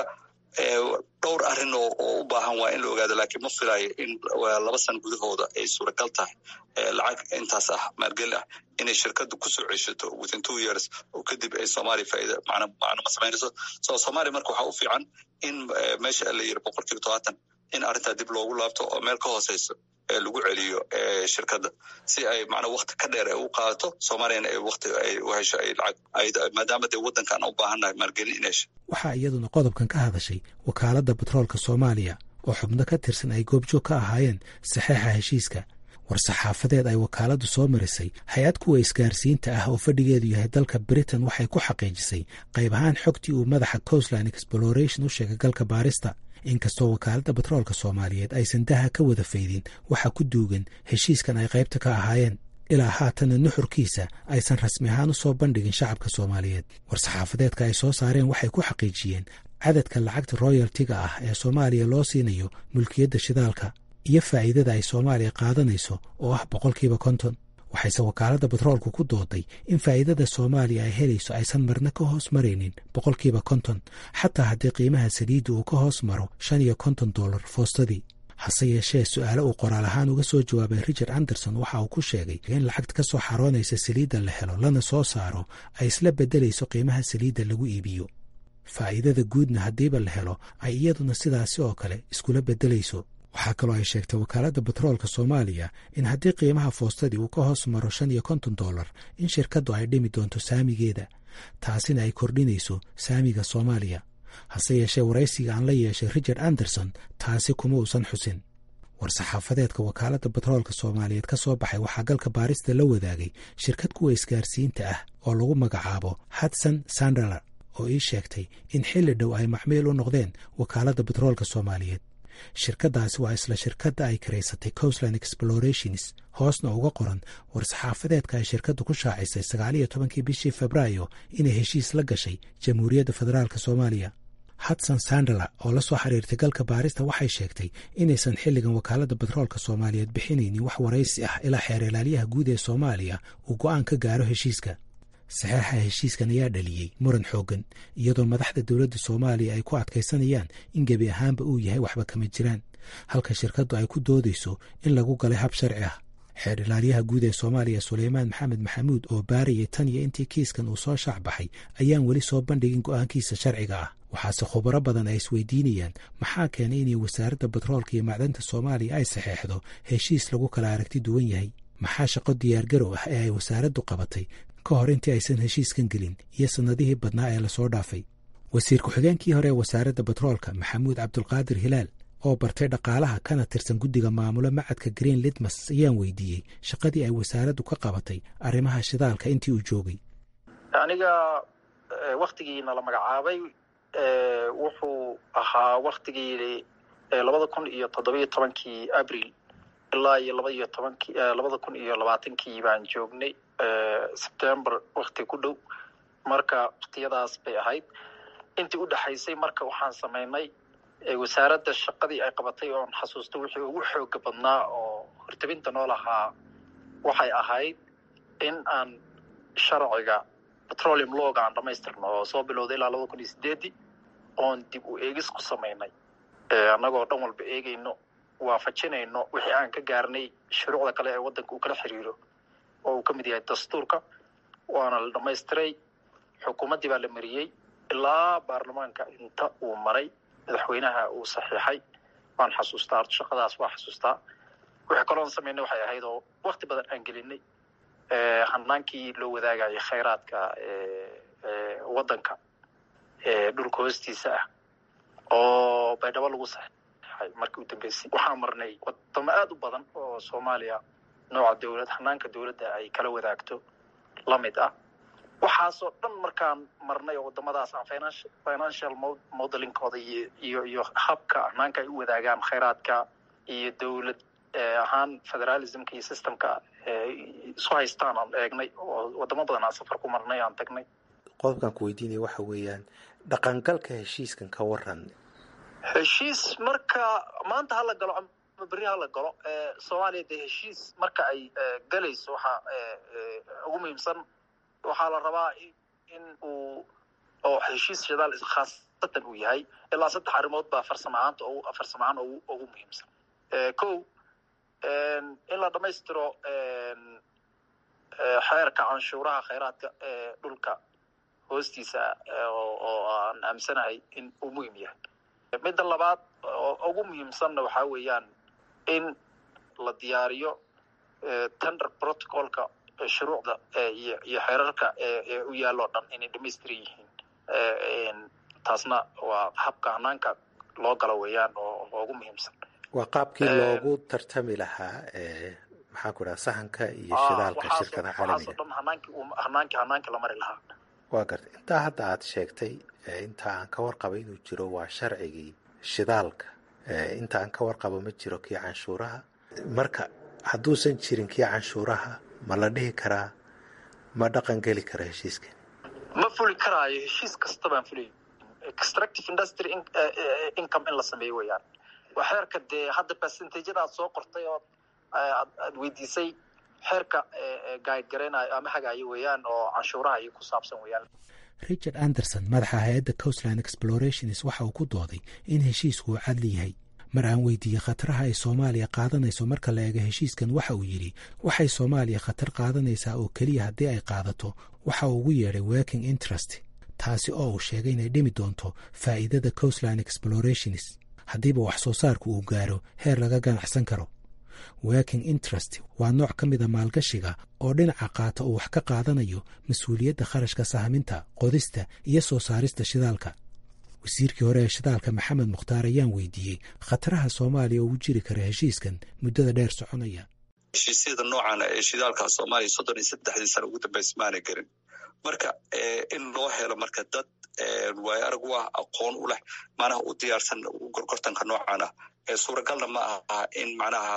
C: dhowr arrin oo u baahan waa in la ogaado laakiin ma filayo in laba san gudahooda ay suuragal tahay lacag intaas ah maalgeli ah inay shirkaddu kusoo ceshato within two years oo kadib ay soomaaliya faa'iida macna macna ma samaynayso so soomaaliya marka waxaa u fiican in meesha la yiri boqolkiiba todobaatan in arrintaa dib loogu laabto oo meel ka hooseyso ee lagu celiyo shirkadda si ay macnaa wakti ka dheer ay u qaadato soomaaliyana ay wakti ay u hesho ay lacag maadaama dee waddankan u baahannahay maalgelin in hesho
N: waxaa iyaduna qodobkan ka hadashay wakaaladda batroolka soomaaliya oo xubno ka tirsan ay goobjoog ka ahaayeen saxeixa heshiiska war-saxaafadeed ay wakaaladdu soo marisay hay-ad kuwa isgaarsiinta ah oo fadhigeedu yahay dalka britain waxay ku xaqiijisay qayb ahaan xogtii uu madaxa coastline exploration u sheegay galka baarista inkastoo wakaaladda batroolka soomaaliyeed aysan daha ka wada faydin waxa ku duugan heshiiskan ay qaybta ka ahaayeen ilaa haatana nuxurkiisa aysan rasmi ahaan u soo bandhigin shacabka soomaaliyeed war-saxaafadeedka ay soo saareen waxay ku xaqiijiyeen cadadka lacagta royaltiga ah ee soomaaliya loo siinayo mulkiyadda shidaalka iyo faa'iidada ay soomaaliya qaadanayso oo ah boqolkiiba konton waxayse wakaaladda batroolku ku dooday in faa'iidada soomaaliya ay helayso aysan marna ka hoos maraynin boqolkiiba konton xataa haddii qiimaha saliidda uu ka hoos maro shan iyo konton dollar foostadii hase yeeshee su-aale uu qoraal ahaan uga soo jawaabay richard anderson waxa uu ku sheegay in lacagta ka soo xaroonaysa saliidda la helo lana soo saaro ay isla beddelayso qiimaha saliidda lagu iibiyo faa'iidada guudna haddiiba la helo ay iyaduna sidaasi oo kale iskula beddelayso waxaa kaloo ay sheegtay wakaaladda batroolka soomaaliya in haddii qiimaha foostadii uu ka hoos maro shan iyo konton dollar in shirkaddu ay dhimi doonto saamigeeda taasina ay kordhinayso saamiga soomaaliya hase yeeshee waraysiga aan la yeeshay richard anderson taasi kuma uusan xusin war-saxaafadeedka wakaaladda batroolka soomaaliyeed ka soo baxay waxaa galka baarista la wadaagay shirkad kuwa isgaarsiinta ah oo lagu magacaabo hudson sandaler oo ii sheegtay in xilli dhow ay macmiil u noqdeen wakaaladda batroolka soomaaliyeed shirkaddaasi waa isla shirkadda ay karaysatay coastland explorations hoosna uga qoran war-saxaafadeedka ay shirkaddu ku shaacisay sagaaliyo tobankii bishii febraayo inay heshiis la gashay jamhuuriyadda federaalk soomaaliya hudson sandala oo la soo xiriirtay galka baarista waxay sheegtay inaysan xilligan wakaaladda batroolka soomaaliyeed bixinaynin wax waraysi ah ilaa xeer ilaaliyaha guud ee soomaaliya uu go'aan ka gaaro heshiiska saxeixa heshiiskan ayaa dhaliyey muran xooggan iyadoo madaxda dowladda soomaaliya ay ku adkaysanayaan in gebi ahaanba uu yahay waxba kama jiraan halka shirkaddu ay ku doodayso in lagu galay hab sharci ah xeer ilaaliyaha guud ee soomaaliya suleymaan maxamed maxamuud oo baarayay tan iyo intii kiiskan uu soo shaac baxay ayaan weli soo bandhigin go'aankiisa sharciga ah waxaase khubaro badan ay isweydiinayaan maxaa keenay inay wasaaradda batroolka iyo macdanta soomaaliya ay saxeexdo heshiis lagu kala aragti duwan yahay maxaa shaqo diyaargarow ah ee ay wasaaraddu qabatay ka hor intii aysan heshiiskan gelin iyo sannadihii badnaa ee lasoo dhaafay wasiir ku-xigeenkii hore ee wasaaradda batroolka maxamuud cabdulqaadir hilaal oo bartay dhaqaalaha kana tirsan guddiga maamulo macadka green litmas ayaan weydiiyey shaqadii ay wasaaraddu ka qabatay arrimaha shidaalka intii uu joogay
R: aniga waktigiina la magacaabay wuxuu ahaa waktigii labada kun iyo toddobiyo tobankii abril ilaa iyo laba iyo tobankii labada kun iyo labaatankii baan joognay sebtember wakti ku dhow marka waktiyadaas bay ahayd intii u dhexaysay marka waxaan samaynay wasaaradda shaqadii ay qabatay oon xasuusto wixii ugu xooga badnaa oo hortabinta noo lahaa waxay ahayd in aan sharciga petroleum looga aan dhamaystirno oo soo bilowday ilaa labada kun iyo sideedii oon dib u eegis ku samaynay annagoo dhan walba eegayno waafajinayno wixii aan ka gaarnay shuruucda kale ee waddanka uu kala xiriiro oo uu ka mid yahay dastuurka waana la dhamaystiray xukuumaddii baa la mariyey ilaa baarlamaanka inta uu maray madaxweynaha uu saxiixay waan xasuustaa horta shaqadaas waa xasuustaa wixii kaloon samaynay waxay ahayd oo wakti badan aan gelinay hanaankii loo wadaagayay khayraadka waddanka dhulka hoostiisa ah oo baydhabo lagu saxiixay markii u dambeysay waxaan marnay wadamo aada u badan oo soomaaliya nooca dowlad hanaanka dowladda ay kala wadaagto la mid ah waxaasoo dhan markaan marnay oo wadamadaas aan financial financial modelingkooda iyo iyo iyo habka hanaanka ay u wadaagaan khayraadka iyo dowlad ahaan federalismka iyo systemka isu haystaan aan eegnay oo wadamo badan aan safar ku marnay aan tagnay
O: qodobkan ku weydiinaya waxa weeyaan dhaqangalka heshiiskan ka waran
R: heshiis marka maanta hala galo ama berri hala galo soomaaliya dee heshiis marka ay galayso waxaa ugu muhiimsan waxaa la rabaa in uu oo heshiis shidaal khaasatan uu yahay ilaa saddex arrimood baa farsamo ahaanta farsamo ahaan ugu ugu muhiimsan ko in la dhamaystiro xeerka canshuuraha khayraadka ee dhulka hoostiisa oo aan aaminsanahay in uu muhiim yahay midda labaad oo ugu muhiimsanna waxaa weeyaan in la diyaariyo tender protocolka shuruucda iyo iyo xeerarka ee u yaalloo dhan inay dhamaystiran yihiin taasna waa habka hanaanka loo galo weeyaan oo ugu muhiimsan
O: waa qaabkii loogu tartami lahaa maxaan ku dhaha sahanka iyo shidaalka shirkada caalamiga
R: dhan hanaankii hanaankii hanaankii la mari lahaa
O: waa gartay intaa hadda aad sheegtay inta aan ka warqabo inuu jiro waa sharcigii shidaalka inta aan ka warqabo ma jiro kii canshuuraha marka hadduusan jirin kii canshuuraha ma la dhihi karaa ma dhaqan geli kara heshiiskan
R: ma fuli karaayo heshiis kasta baan fulay extractive industry income in la sameeyo weeyaan waa xeerka dee hadda percentageda aad soo qortay oo aad weydiisay xeerka guide garaynayo ama hagaayo weeyaan oo canshuuraha iyo ku saabsan weeyaan
N: richard anderson madaxa hay-adda coastland explorations waxa uu ku dooday in heshiisku uu cadli yahay mar aan weydiiyey khataraha ay soomaaliya qaadanayso marka la eego heshiiskan waxa uu yidhi waxay soomaaliya khatar qaadanaysaa oo keliya haddii ay qaadato waxa uu ugu yeedhay working interest taasi oo uu sheegay inay dhimi doonto faa'iidada coastline explorations haddiiba wax soo saarku uu gaaro heer laga ganacsan karo working interest waa nooc ka mida maalgashiga oo dhinaca qaata uu wax ka qaadanayo mas-uuliyadda kharashka sahminta qodista iyo soo saarista shidaalka wasiirkii hore ee shidaalka maxamed mukhtaar ayaan weydiiyey khataraha soomaaliya ugu jiri kara heshiiskan muddada dheer soconaya
C: heshiisyada noocaana ee shidaalka soomaaliya soddon iyo saddexdii sana ugu dambaysa maana garin marka in loo helo marka dad waayo arag u ah aqoon u leh macnaha u diyaarsan gorgortanka noocan ah suuragalna ma aha in macnaha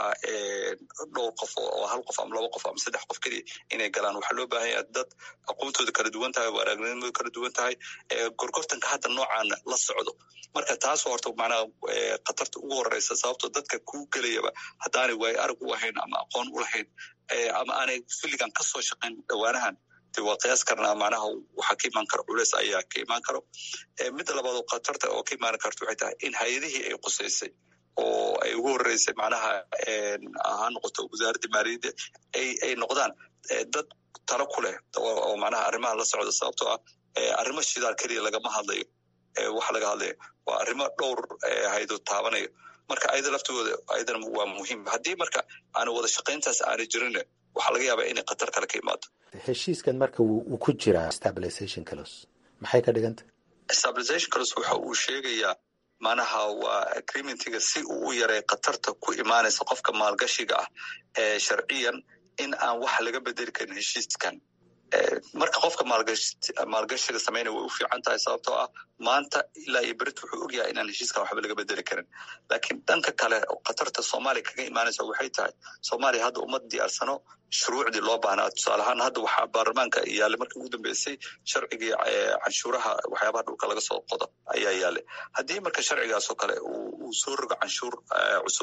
C: dhowr qof oo hal qof ama laba qof ama saddex qof keliya inay galaan waxaa loo baahan yaha dad aqoontooda kala duwan tahay waaraagnimooda kala duwan tahay gorgortanka hadda noocaana la socdo marka taas horta macnaha khatarta ugu horeysa sababtoo dadka kuu gelayaba haddaanay waayo arag u ahayn ama aqoon u lahayn ama aanay filligan ka soo shaqayn dhowaanahan de waa qiyaas karnaa macnaha waxaa ka imaan karo culeys ayaa ka imaan karo midda labaad oo khatarta oo ka imaan karto waxay tahay in hay-adihii ay qusaysay oo ay ugu horeysay macnaha ha noqoto wasaaradda maaliyadda ay noqdaan dad talo ku leh oo macnaha arrimaha la socda sababtoo ah arrimo shidaal keliya lagama hadlayo waxa laga hadlaya waa arrimo dhowr haydood taabanayo marka ayada laftigooda ayadana waa muhiim haddii marka aanu wada shaqayntaas aana jirin waxaa laga yaabaa inay khatar kale ka imaado
O: heshiiskan marka wuu ku jiraa stabilization clos maxay ka dhiganta
C: stabilization clos waxa uu sheegayaa macnaha waa agreementiga si uu u yaray khatarta ku imaanaysa qofka maalgashiga ah ee sharciyan in aan wax laga bedeli karin heshiiskan marka qofka maalgashiga samaynaya way u fiican tahay sababtoo ah maanta ilaa iyo berit wuxuu ogyahay inaan heshiiskan waxba laga bedeli karin laakiin dhanka kale khatarta soomaaliya kaga imaanaysa waxay tahay soomaaliya hadda uma diyaarsano shuruucdii loo baahnaa tusaale ahaan hadda waxaa baarlamaanka yaallay markii ugu dambeysay sharcigii canshuuraha waxyaabaha dhulka laga soo qodo ayaa yaallay haddii marka sharcigaasoo kale uu soo rogo canshuur cusub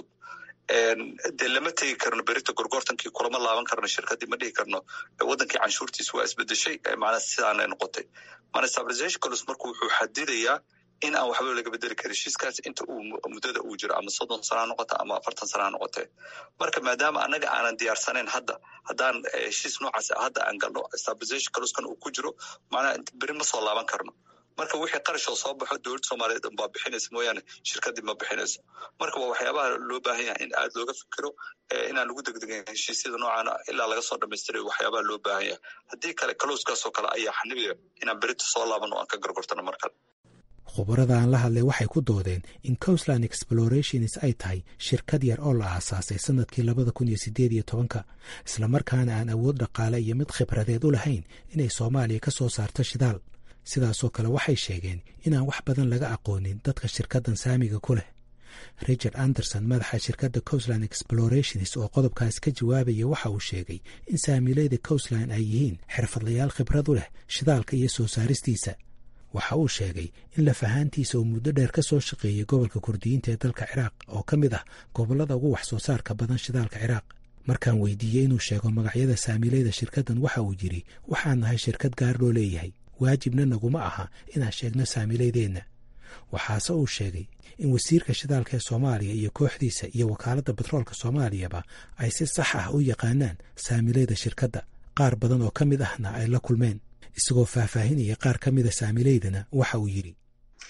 C: dee lama tegi karno berita gorgortankii kulama laaban karno shirkadii ma dhihi karno wadankii canshuurtiis waa isbedeshay macnaa sidaanay noqotay mana stabilization colos marka wuxuu xadidayaa in aan waxba laga bedeli karin heshiiskaas inta uu muddada uu jiro ama soddon sana ha noqota ama afartan sana ha noqotee marka maadaama annaga aanan diyaarsanayn hadda haddaan heshiis noocaas hadda aan galno stabilization coloskan uu ku jiro macnaha beri ma soo laaban karno marka wixii qarashoo soo baxo dowladda soomaaliyeed baa bixinaysa mooyaane shirkadii ma bixinayso marka waa waxyaabaha loo baahan yahay in aad looga fikiro inaan lagu degdegin heshiisyada noocaana ilaa laga soo dhamaystirayo waxyaabaha loo baahan yahay haddii kale kalowskaasoo kale ayaa xanibaya inaan berita soo laaban oo aan ka gargortano mar kale
N: khubarada aan la hadlay waxay ku doodeen in coastline explorations ay tahay shirkad yar oo la aasaasay sannadkii labada kun iyo siddeed iyo tobanka islamarkaana aan awood dhaqaale iyo mid khibradeed u lahayn inay soomaaliya ka soo saarto shidaal sidaasoo kale waxay sheegeen inaan wax badan laga aqoonin dadka shirkaddan saamiga ku leh richard anderson madaxa shirkadda coastline explorations oo qodobkaas ka jawaabaya waxa uu sheegay in saamiileyda coastline ay yihiin xirfadlayaal khibrad u leh shidaalka iyo soo saaristiisa waxa uu sheegay in lafahaantiisa uu muddo dheer ka soo shaqeeyey gobolka kurdiyiinta ee dalka ciraaq oo ka mid ah gobollada ugu wax soo saarka badan shidaalka ciraaq markaan weydiiyey inuu sheego magacyada saamiileyda shirkaddan waxa uu yidhi waxaan nahay shirkad gaar loo leeyahay waajibna naguma aha inaan sheegno saamiileydeenna waxaase uu sheegay in wasiirka shidaalka ee soomaaliya iyo kooxdiisa iyo wakaaladda batroolka soomaaliyaba ay si sax ah u yaqaanaan saamiileyda shirkadda qaar badan oo ka mid ahna ay la kulmeen isagoo faahfaahinaya qaar ka mida saamiileydana waxa uu yidhi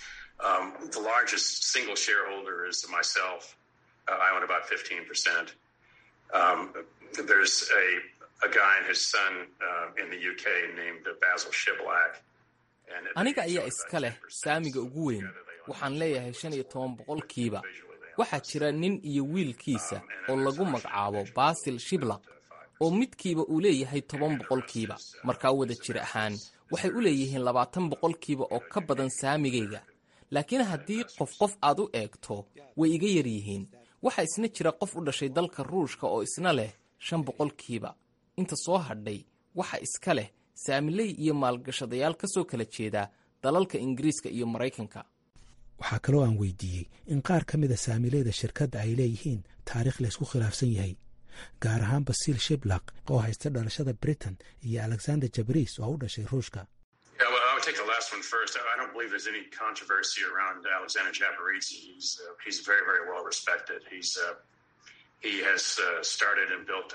Q: aniga ayaa iska leh saamiga ugu weyn waxaan leeyahay shan iyo toban boqolkiiba waxaa jira nin iyo wiilkiisa oo lagu magacaabo basil shiblaq oo midkiiba uu leeyahay toban boqolkiiba markaa wada jir ahaan waxay u leeyihiin labaatan boqolkiiba oo ka badan saamigayga laakiin haddii qof qof aad u eegto way iga yar yihiin waxaa isna jira qof u dhashay dalka ruushka oo isna leh shan boqolkiiba inta soo hadhay waxa iska leh saamiley iyo maalgashadayaal ka soo kala jeeda dalalka ingiriiska iyo maraykanka
N: waxaa kaloo aan weydiiyey in qaar ka mida saamileyda shirkadda ay leeyihiin taariikh laysku khilaafsan yahay gaar ahaan basiil shiblaq oo haysta dhalashada britain iyo alexander jabris oo u dhashay ruushka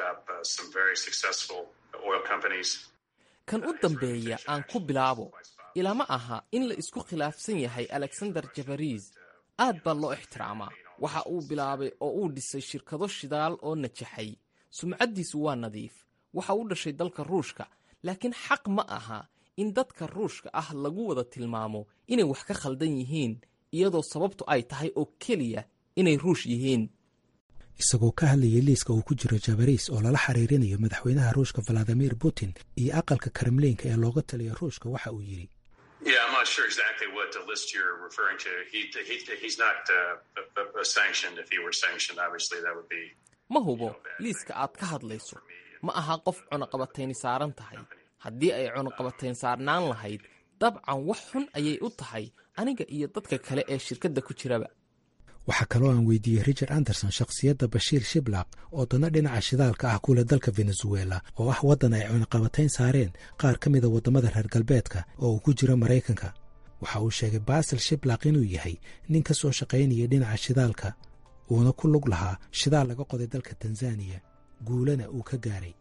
Q: kan u dambeeya aan ku bilaabo ilama aha in la isku khilaafsan yahay alexander jabariis aad baa loo ixtiraamaa waxa uu bilaabay oo uu dhisay shirkado shidaal oo najaxay sumcaddiisu waa nadiif waxa uu dhashay dalka ruushka laakiin xaq ma aha in dadka ruushka ah lagu wada tilmaamo inay wax ka khaldan yihiin iyadoo sababtu ay tahay oo keliya inay ruush yihiin
N: isagoo ka hadlayay liiska uu ku jiro jabariis oo lala xiriirinayo madaxweynaha ruushka valadimir putin iyo aqalka kremliinka ee looga taliya ruushka waxa uu yidhi
P: Yeah, I'm not sure exactly what the list you're referring to. He, he, he's not uh, sanctioned. If he were sanctioned, obviously that would be.
Q: ma hubo liiska aad ka hadlayso ma aha qof cunaqabatayni saaran tahay haddii ay cunaqabatayn saarnaan lahayd dabcan wax xun ayay u tahay aniga iyo dadka kale ee shirkadda ku jiraba
N: waxaa kaloo aan weydiiyey richard anderson shakhsiyadda bashiir shiblaq oo dana dhinaca shidaalka ah kule dalka venezuela oo ah waddan ay cunaqabatayn saareen qaar ka mida waddamada reer galbeedka oo uu ku jiro maraykanka waxa uu sheegay basil shiblaq inuu yahay nin ka soo shaqaynaya dhinaca shidaalka uuna ku lug lahaa shidaal laga qoday dalka tanzaniya guulana uu ka gaaray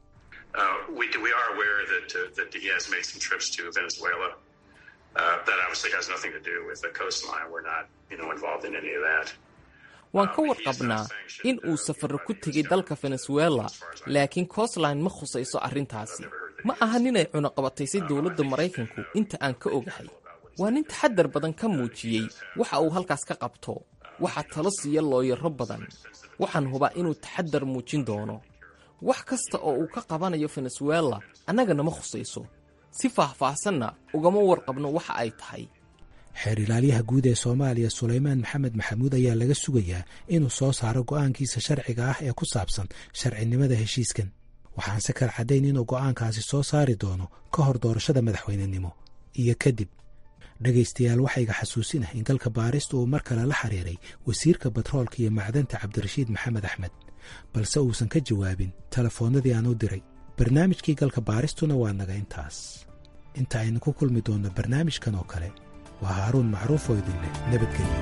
Q: waan ka warqabnaa in uu safarro ku tegey dalka venezuela laakiin coastline ma khusayso arrintaasi ma aha ninay cunaqabataysay dowladda maraykanku inta aan ka ogahay waa nin taxaddar badan ka muujiyey waxa uu halkaas ka qabto waxaa talo siiya looyaro badan waxaan hubaa inuu taxaddar muujin doono wax kasta oo uu ka qabanayo venezuela annagana ma khusayso si faahfaahsanna ugama warqabno waxa ay tahay
N: xeer ilaalyaha guud ee soomaaliya sulaymaan maxamed maxamuud ayaa laga sugayaa inuu soo saaro go'aankiisa sharciga ah ee ku saabsan sharcinimada heshiiskan waxaanse kal caddayn inuu go'aankaasi soo saari doono ka hor doorashada madaxweynenimo iyo kadib dhegaystayaal waxayga xasuusin ah in galka baarista uu mar kale la xiriiray wasiirka batroolka iyo macdanta cabdirashiid maxamed axmed balse uusan ka jawaabin telefoonnadii aan u diray barnaamijkii galka baaristuna waa naga intaas inta aynu ku kulmi doonno barnaamijkan oo kale waa haaruun macruuf oo idin leh nabadgelyo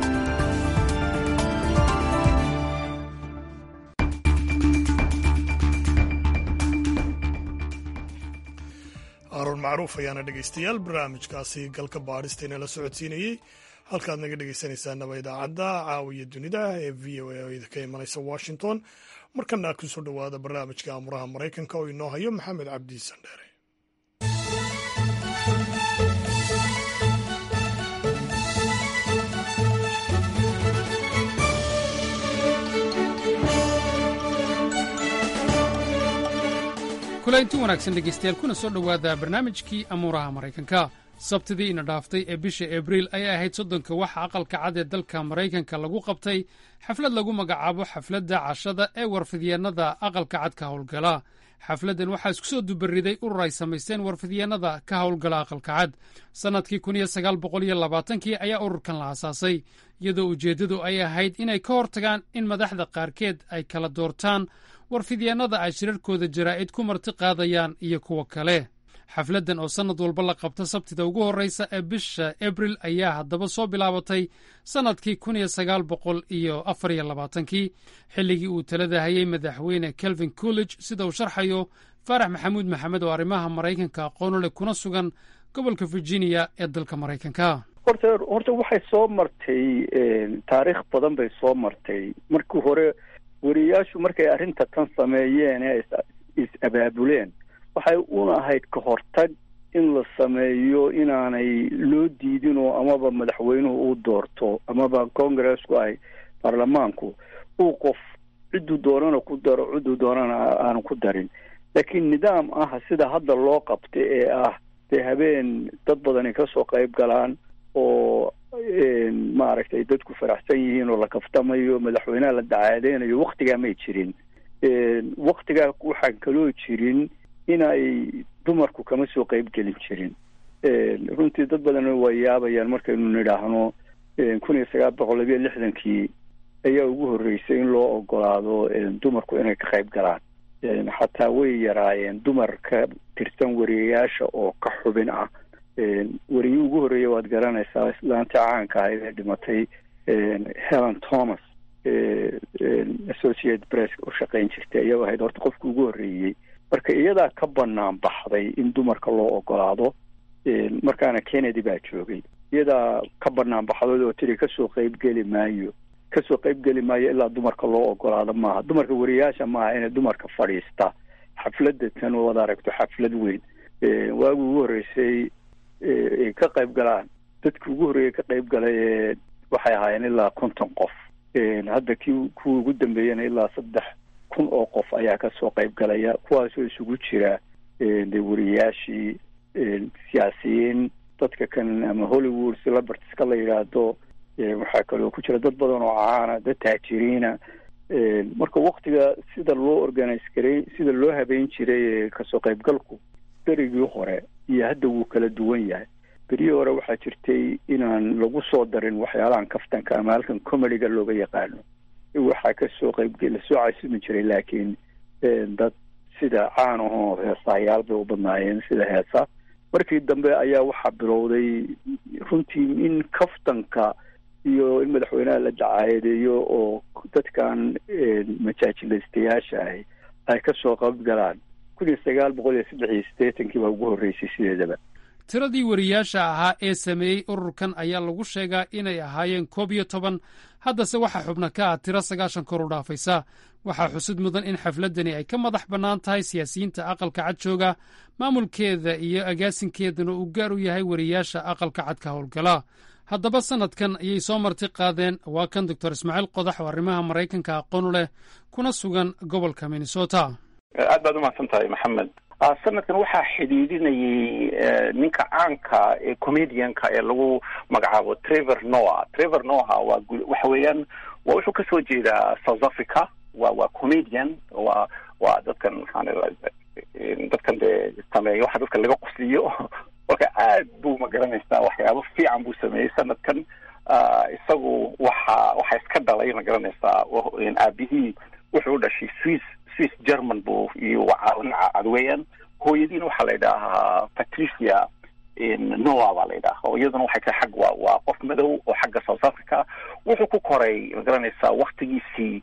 A: haaruun macruuf ayaana dhegaystayaal barnaamijkaasi galka baadhista la socodsiinayey halkaad naga dhegaysanaysaanaba idaacadda caawiya dunida ee v o a oo idinka imanaysa washington markana kusoo dhowaada barnaamijka amuraha maraykanka oo inoo hayo maxamed cabdi sandheere
S: kulaynti wanaagsan dhegaystayaal kuna soo dhowaada barnaamijkii amuuraha maraykanka sabtidii ina dhaaftay ee bisha abriil ayay ahayd soddonka waxa aqalka cad ee dalka maraykanka lagu qabtay xaflad lagu magacaabo xafladda cashada ee warfidyeennada aqalka cad ka howlgala xafladdan waxaa isku soo dubariday urur ay samaysteen warfidyeennada ka howlgala aqalka cad sannadkii kii ayaa ururkan la asaasay iyadoo ujeeddadu ay ahayd inay ka hortagaan in madaxda qaarkeed ay kala doortaan warfidyeennada ay shirarkooda jaraa'id ku marti qaadayaan iyo kuwa kale xafladdan oo sannad walba la qabta sabtida ugu horraysa ee bisha abril ayaa haddaba soo bilaabatay sannadkii kun iyo sagaal boqol iyo afar iyo labaatankii xilligii uu talada hayay madaxweyne kelvin college sida uu sharxayo faarax maxamuud maxamed oo arrimaha maraykanka aqoonu leh kuna sugan gobolka virginia ee dalka maraykanka
T: horta horta waxay soo martay taariikh badan bay soo martay markii hore wariyaashu markay arrinta tan sameeyeen ee is abaabuleen waxay una ahayd ka hortag in la sameeyo inaanay loo diidin oo amaba madaxweynuhu uu doorto amaba congressku ay baarlamaanku uu qof cidduu doonana ku daro cidduu doonana aanu ku darin laakiin nidaam ah sida hadda loo qabta ee ah dee habeen dad badani kasoo qayb galaan oo maaragtay dadku faraxsan yihiin oo la kaftamayo madaxweynaha la dacaadeynayo waktigaa may jirin waktigaa waxaan kaloo jirin inay dumarku kama soo qayb gelin jirin runtii dad badan way yaabayaan markaynu nidhaahno kun iyo sagaal boqol labiyo lixdankii ayaa ugu horreysay in loo ogolaado dumarku inay ka qayb galaan xataa way yaraayeen dumar ka tirsan wariyayaasha oo ka xubin ah weriye ugu horreeya waad garanaysaa islaanta caanka ahayd ee dhimatay helen thomas associate press u shaqayn jirtay ayaa ahayd horta qofka ugu horreeyey marka iyadaa ka banaan baxday in dumarka loo ogolaado markaana kennedy baa joogay iyadaa ka banaan baxdood oo tiri kasoo qeybgeli maayo kasoo qeybgeli maayo ilaa dumarka loo ogolaado maaha dumarka wariyaasha maaha inay dumarka fadhiista xafladda tan wad aragto xaflad weyn waagi ugu horreysay ay ka qayb galaan dadki ugu horreeyay ka qayb galay waxay ahaayeen ilaa konton qof hadda kii kuwa ugu dambeeyana ilaa saddex kun oo qof ayaa kasoo qayb galaya kuwaasoo isugu jira de wariyaashii siyaasiyiin dadka kan ama hollywood celebritiska la yidhaahdo waxaa kaloo ku jira dad badan oo caana dad taajiriina marka waktiga sida loo organize garay sida loo habeyn jiray kasoo qaybgalku berigii hore iyo hadda wuu kala duwan yahay berihii hore waxaa jirtay inaan lagu soo darin waxyaalahan kaftanka ama halkan comediga looga yaqaano waxaa kasoo qaybge lasoo casumi jiray laakiin dad sida caan ahoo heesahayaal bay u badnaayeen sida heesa markii dambe ayaa waxaa bilowday runtii in kaftanka iyo in madaxweynaha la dacaayadeeyo oo dadkan majaajilaystayaasha ahi ay kasoo qayb galaan kun iyo sagaal boqol iyo saddex iyo siddeetankii baa ugu horreysay sideedaba
S: tiradii wariyaasha ahaa ee sameeyey ururkan ayaa lagu sheegaa inay ahaayeen koob iyo toban haddase waxaa xubna ka ah tiro sagaashan kor u dhaafaysa waxaa xusid mudan in xafladdani ay ka madax bannaan tahay siyaasiyiinta aqalka cad jooga maamulkeeda iyo agaasinkeedana uu gaar u yahay wariyaasha aqalka cad ka howlgala haddaba sannadkan ayay soo marti qaadeen waa kan doctor ismaaciil qodax oo arrimaha maraykanka aqoon leh kuna sugan gobolka minnesota
U: aad baad umahadsan tahay maxamed sanadkan waxaa xidhiidhinayay ninka caanka ee comedianka ee lagu magacaabo trevor noah trevor noah waa waxa weeyaan waa wuxuu kasoo jeedaa south africa wa waa comedian wa waa dadkan maxaan dadkan dee sameeya waxa dadka laga qusliyo marka aad buu magaranaysaa waxyaabo fiican buu sameeyey sanadkan isagu waxa waxa iska dhalay magaranaysaa aabihii wuxuu u dhashay swiss swiss german buu iyo cadweeyaan hooyadiina waxaa la yidhaahaa patricia noa baa la yidhaha iyaduna waxay tahay xag waa waa qof madow oo xagga south africa wuxuu ku koray magaranaysaa waktigiisii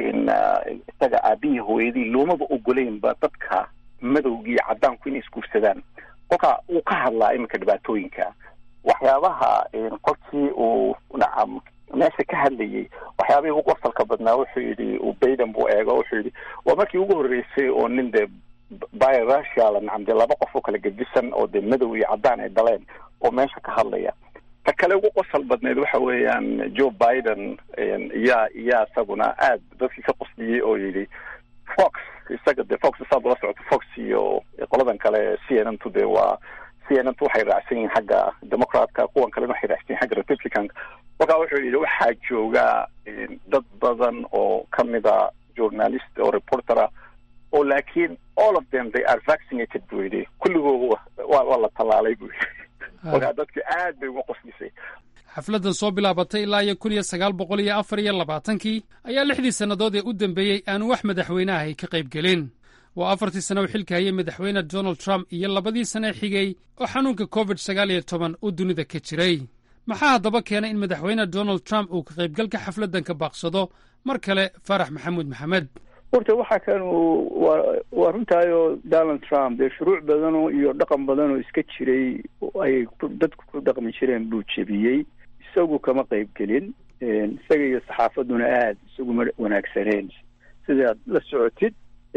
U: isaga aabihii hooyadii loomaba ogoleynba dadka madowga iyo caddaanku inay isguursadaan kolka uu ka hadlaa iminka dhibaatooyinka waxyaabaha qolkii uu nacam meesha ka hadlayay waxyaabihii ugu qosalka badnaa wuxuu yidhi bayden buu eego wuxuu yidhi waa markii ugu horreysay oo nin dee biracial nacam dee laba qof oo kala gedisan oo dee madow iyo caddaan ay dhaleen oo meesha ka hadlaya ta kale ugu qosal badneed waxa weeyaan joe biden yaa yaa isaguna aad dadkii ka qosliyey oo yidhi fox isaga dee fox saad ula socoto fox iyo qoladan kale c n n tu dee waa c n n tu waxay raacsan yihiin xagga democratka kuwan kalena waxay raacsan yihin xagga republicanka marka wuxuu yidhi waxaa jooga dad badan oo kamida journalist oo reportera oo laakiin all of them they are vaccinated buu yidhi kulligooda waa waa la tallaalay buu yidhi markaa dadki aad bay uga qoslisay
S: xafladdan soo bilaabatay ilaa iyo kun iyo sagaal boqol iyo afar iyo labaatankii ayaa lixdii sannadood ee u dambeeyey aanu wax madaxweyneahay ka qayb gelin waa afartii sano u xilka hayay madaxweyne donald trump iyo labadii sane xigay oo xanuunka covid sagaal iyo toban uu dunida ka jiray maxaa haddaba keenay in madaxweyne donald trump uu ka qaybgalka xafladdan ka baaqsado mar kale faarax maxamuud maxamed
T: horta waxa kan waa waa runtaayoo donald trump dee shuruuc badanoo iyo dhaqan badan oo iska jiray ay dadku ku dhaqmi jireen buu jebiyey isagu kama qayb gelin isaga iyo saxaafadduna aada isaguma wanaagsaneen sidaad la socotid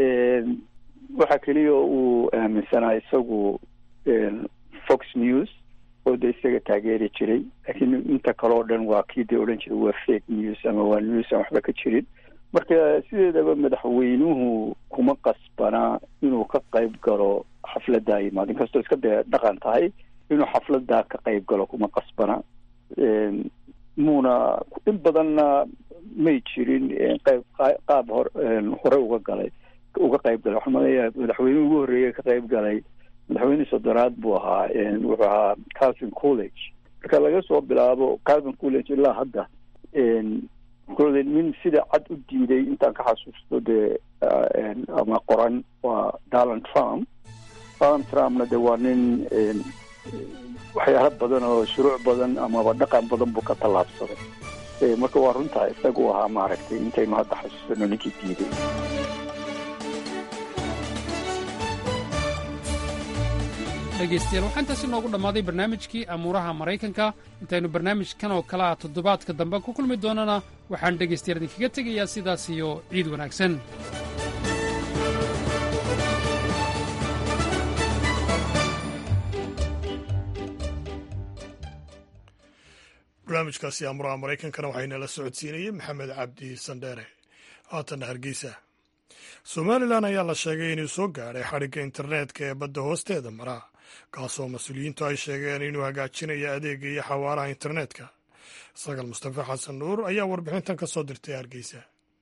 T: waxa keliya uu aaminsanaa isagu fox news oo de isaga taageeri jiray laakiin inta kale oo dhan waa kii dee odhan jiray waa fake news ama waa news aan waxba ka jirin marka sideedaba madaxweynuhu kuma qasbana inuu ka qayb galo xafladdaa yimaad inkastoo iska dee dhaqan tahay inuu xafladdaa ka qayb galo kuma qasbana muuna in badanna may jirin qayb qaab hor hore uga galay uga qayb galay waxaan maleeyahay madaxweynuhu ugu horreeyay ka qayb galay madaxweyne soddonaad buu ahaa wuxuu ahaa calvin college marka laga soo bilaabo calvin college ilaa hadda kole nin sida cad u diiday intaan ka xasuusto dee ama qoran waa donald trump donald trumpna de waa nin waxyaalo badan oo shuruuc badan amaba dhaqan badan buu ka tallaabsaday marka waa runtaa isagu ahaa maaragtay intaynu hadda xasuusano ninkii diiday
S: dhegaystayaal waxaa intaasi noogu dhammaaday barnaamijkii amuuraha maraykanka intaynu barnaamijkan oo kale ah toddobaadka dambe ku kulmi doonana waxaan dhegaystayaal idinkaga tegayaa sidaas iyo ciid wanaagsan
A: barnaamijkaasi amuraha maraykankana waxaynala socodsiinayey maxamed cabdi sandheere haatanna hargeysa somalilan ayaa la sheegay inuu soo gaadhay xadhigga internetka ee badda hoosteeda mara kaasoo mas-uuliyiintu ay sheegeen inuu hagaajinayo adeega iyo xawaaraha internetka sagal mustafa xasan nuur ayaa warbixintan ka soo dirtay hargeysa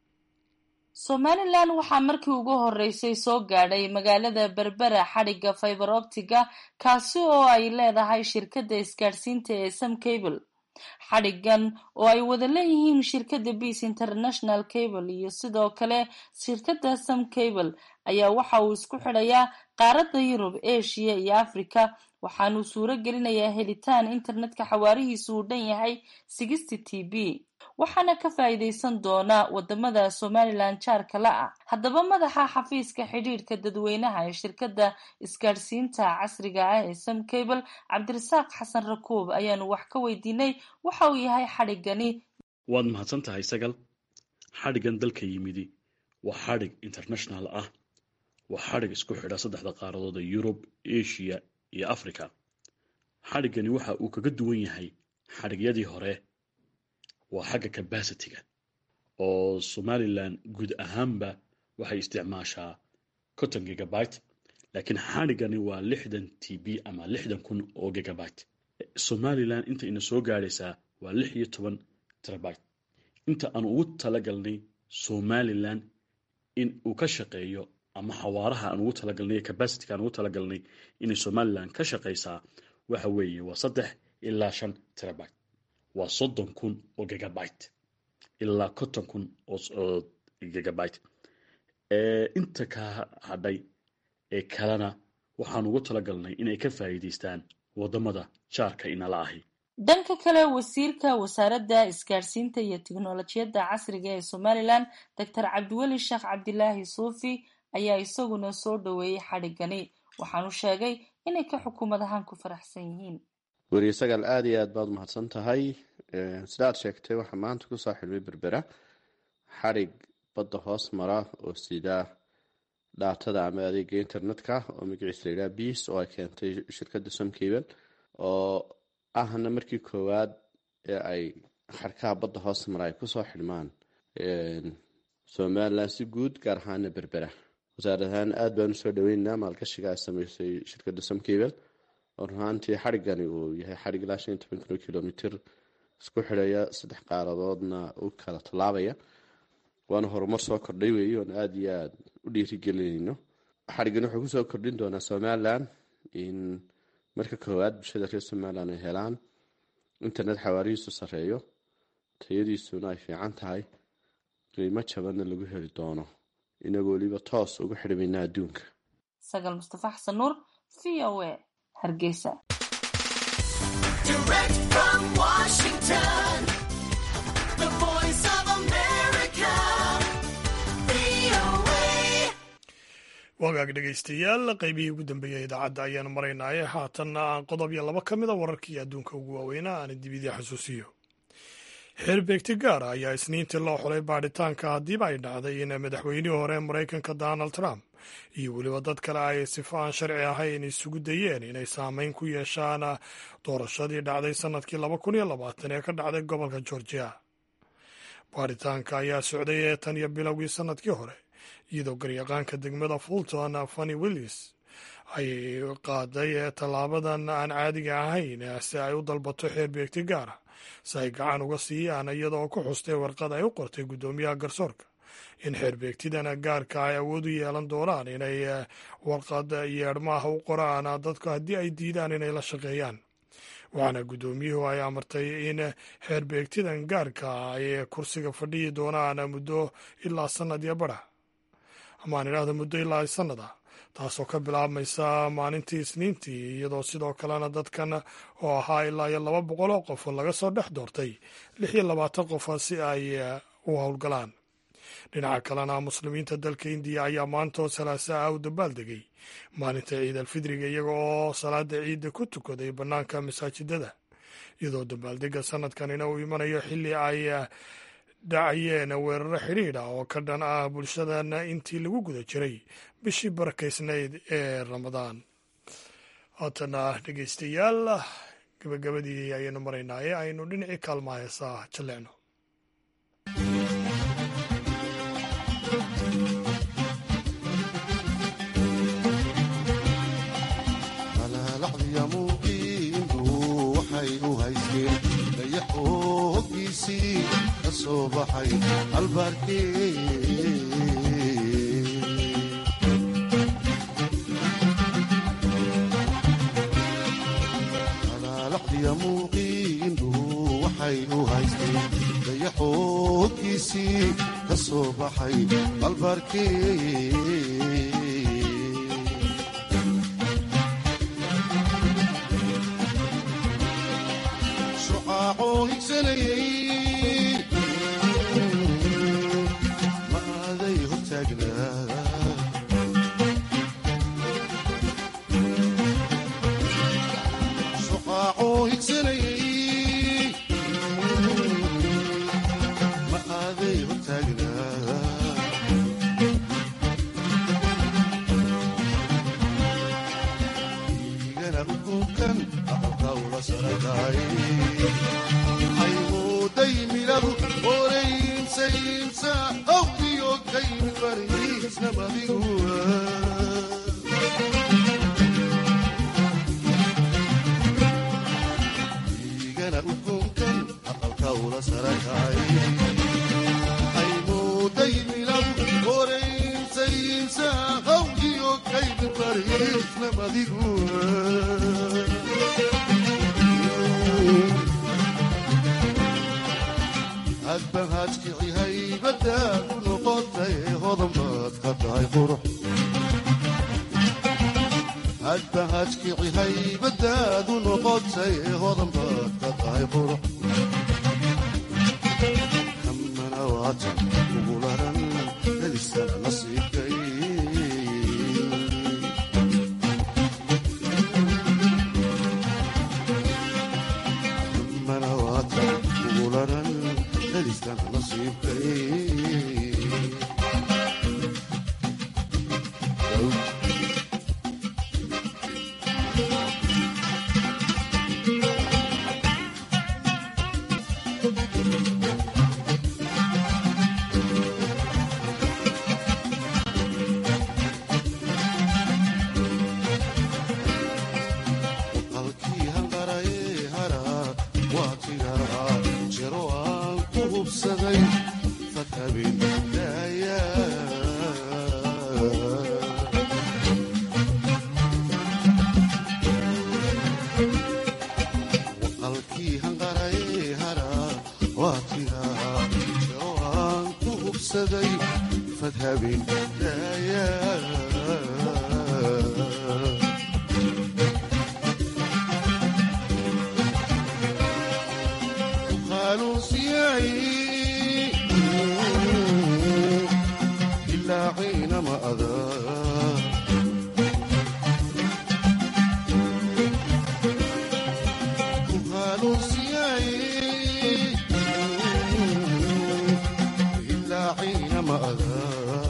D: somalilan waxaa markii ugu horeysay soo gaadhay magaalada berbera xadhigga fiber optiga kaasi oo ay leedahay shirkadda isgaadhsiinta ee sam cable xadhiggan oo ay wada leeyihiin shirkadda beas international cable iyo sidoo kale shirkadda sam cable ayaa waxa uu isku xidhayaa qaaradda yurub asia iyo africa waxaanuu suuro gelinayaa helitaan internetka xawaarihiisu uu dhan yahay sixty t b waxaana ka faa'iidaysan doona wadamada somalilan jaarka la ah haddaba madaxa xafiiska xidhiidhka dadweynaha ee shirkadda isgaadhsiinta casriga ah ee sam cable cabdirasaaq xasan rakuub ayaanu wax ka weydiinay waxa uu yahay xadhiggani
V: waad mahadsan tahay sagal xadhiggan dalka yimidi waa xadhig international ah waa xadhig isku xidha saddexda qaaradood ee yurub asia iyo africa xadhiggani waxa uu kaga duwan yahay xadhigyadii hore waa xagga cabasitiga oo somalilan guud ahaanba waxay isticmaashaa conton gigabyte laakiin xadhiggani waa lixdan t b ama lixdan kun oo gigabyte somalilan inta ina soo gaadhaysaa waa lix iyo toban terabyte inta aan ugu talagalnay somalilan in uu ka shaqeeyo ama xawaaraha aan ugu talagalnay cabasityga aan ugu talagalnay inay somalilan ka shaqaysaa waxa weeye waa saddex ilaa shan terabyte waa soddon kun oo gigabyte ilaa konton kun oo gigabyte inta ka hadhay ee kalena waxaan ugu talagalnay inay ka faa'iidaystaan wadamada jaarka inala ahi
D: dhanka kale wasiirka wasaaradda isgaadhsiinta iyo tiknolojiyadda casriga ee somalilan doctor cabdiweli sheekh cabdilaahi suufi ayaa isaguna soo dhoweeyey xadhiggani waxaanu sheegay inay ka xukuumad ahaan ku faraxsan yihiin
W: weriye sagaal aada iyo aad baad umahadsan tahay sida aad sheegtay waxaa maanta kusoo xidhmay berbera xadhig badda hoos mara oo sida dhaatada ama adeega internetka oo magaciisa la yidhaha beas oo ay keentay shirkadda somcable oo ahna markii koowaad ee ay xadhkaha badda hoos mara ay kusoo xidhmaan somalilan si guud gaar ahaana berbera wasaarad ahaan aada baan usoo dhaweyneynaa maalgashiga ay sameysay shirkadda somcable oo runaantii xadhiggani uu yahay xadhig ilaa shan iyo toban kilo kilomitr isku xidhaya saddex qaaradoodna u kala tallaabaya waana horumar soo kordhay weeye oon aada iyo aada u dhiirigelinayno xadhiggani wuxuu kusoo kordhin doonaa somalilan in marka koowaad bulshada reer somalilan ay helaan internet xawaarihiisu sareeyo tayadiisuna ay fiican tahay qiimo jabanna lagu heli doono inagoo weliba toos ugu xidhmayna adduunka
D: sagal mustafa xasan nuur v o a hargeysa
A: wagaag dhegaystayaal qaybihii ugu dambeeyey idaacadda ayaanu maraynaaye haatanna aan qodob iyo laba ka mida wararkii adduunka ugu waaweynaa aan dibidii xasuusiyo xeerbeegti gaara ayaa isniintii loo xulay baadhitaanka haddiiba ay dhacday in madaxweynihii hore ee maraykanka donald trump iyo weliba dad kale ay sifo aan sharci ahayn isugu dayeen inay saameyn ku yeeshaan doorashadii dhacday sannadkii laba kun iyo labaatan ee ka dhacday gobolka georgia baadhitaanka ayaa socday ee tan iyo bilowgii sannadkii hore iyadoo garyaqaanka degmada fulton fanny willis ay qaaday tallaabadan aan caadiga ahayn si ay u dalbato xeerbeegti gaara si ay gacan uga siiyaan iyadoo ku xustay warqad ay u qortay guddoomiyaha garsoorka in xeerbeegtidan gaarka ay awood u yeelan doonaan inay warqad yeedhmaaha u qoraan dadku haddii ay diidaan inay la shaqeeyaan waxaana guddoomiyuhu ay amartay in xeerbeegtidan gaarka ay kursiga fadhiyi doonaan muddo ilaa sannad iyo badha amaan idhaahda muddo ilaa sannad ah taasoo ka bilaabmaysa maalintii isniintii iyadoo sidoo kalena dadkan oo ahaa ilaa iyo laba boqol oo qof laga soo dhex doortay lix iyo labaatan qof si ay u howlgalaan dhinaca kalena muslimiinta dalka indiya ayaa maantoo salaasa ah u dabaaldegay maalinta ciid alfidriga iyaga oo salaada ciidda ku tukaday bannaanka masaajidada iyadoo dabaaldega sanadkanina uu imanayo xilli ay dhacayeen weeraro xidhiidh ah oo ka dhan ah bulshadana intii lagu guda jiray bishii barakaysnayd ee ramadaan haatana dhegeystayaal gabagabadii ayaynu maraynaaye aynu dhinacii kaalmaa heesaa jallecno
G: dayaxoogiisii ka soo baxay albaarkee alaalaqdiya muuqiindu waxay u haysteen dayaxoogiisii ka soo baxay albaarkee ma aaday hortaagnaa shuqaacoo higsanayay ma aaday hortaagnaa igana ukunkan aqalkawla sarakaay aymuudaymiladu oreynsaynsa awdiyo kaymi bariisna madiguwa igana ukunkan aqalkawla sarakay aymuudaymiladu oreynsaynsa awdiyo kaymi bariisna madiguwa hadba haadkici haybadaad u noqotay hodan baad ka tahay qurux hadba haadkici haybadaad u noqotay hodan baad ka tahay qurux kamana waata ugu laran helisana nasiibkay kamana waata ugu laran helisana nasiibkay halkii hanqaraye hara waa tigaraa jero aan ku hubsaday fakabin daaya halkii hanqaraye hara waa tigaraa jero aan ku hubsaday fadhabin daaya ilaa ciinama adaa ilaa ciinama adaa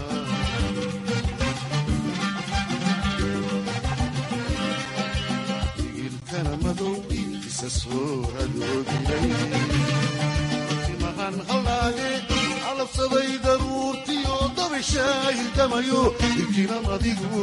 G: digilkana madowgi isa soo hadoodinay timahan halaage alabsaday daruurtiyo dabishaahidamayo irkinan adigu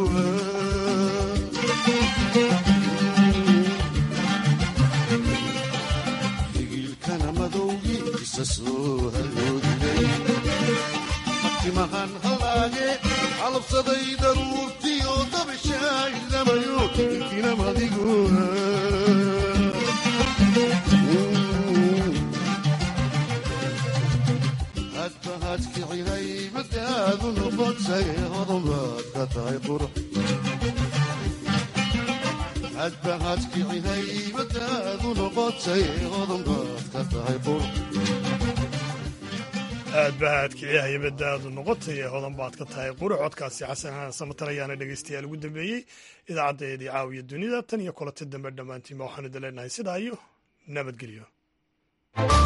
G: digilkana madowgi isa soo hadoodinay timahan halaage alabsaday daruurtiyo dabishaahidamayo irkinan adigu hadba hadkici haybadaadu noqotay hodan baad ka tahay qurux hadba hadkici haybadaadu noqotay hodan baad ka tahay qurux
A: aad ba aadkiciya haybadda aadu noqotay ee hodan baad ka tahay quri codkaasi xasan samatar ayaana dhegaystayaal ugu dambeeyey idaacaddeedii caawiya dunida tan iyo kolati dambe dhammaantiinba waxaanu idin leenahay sidaa iyo nabadgelyo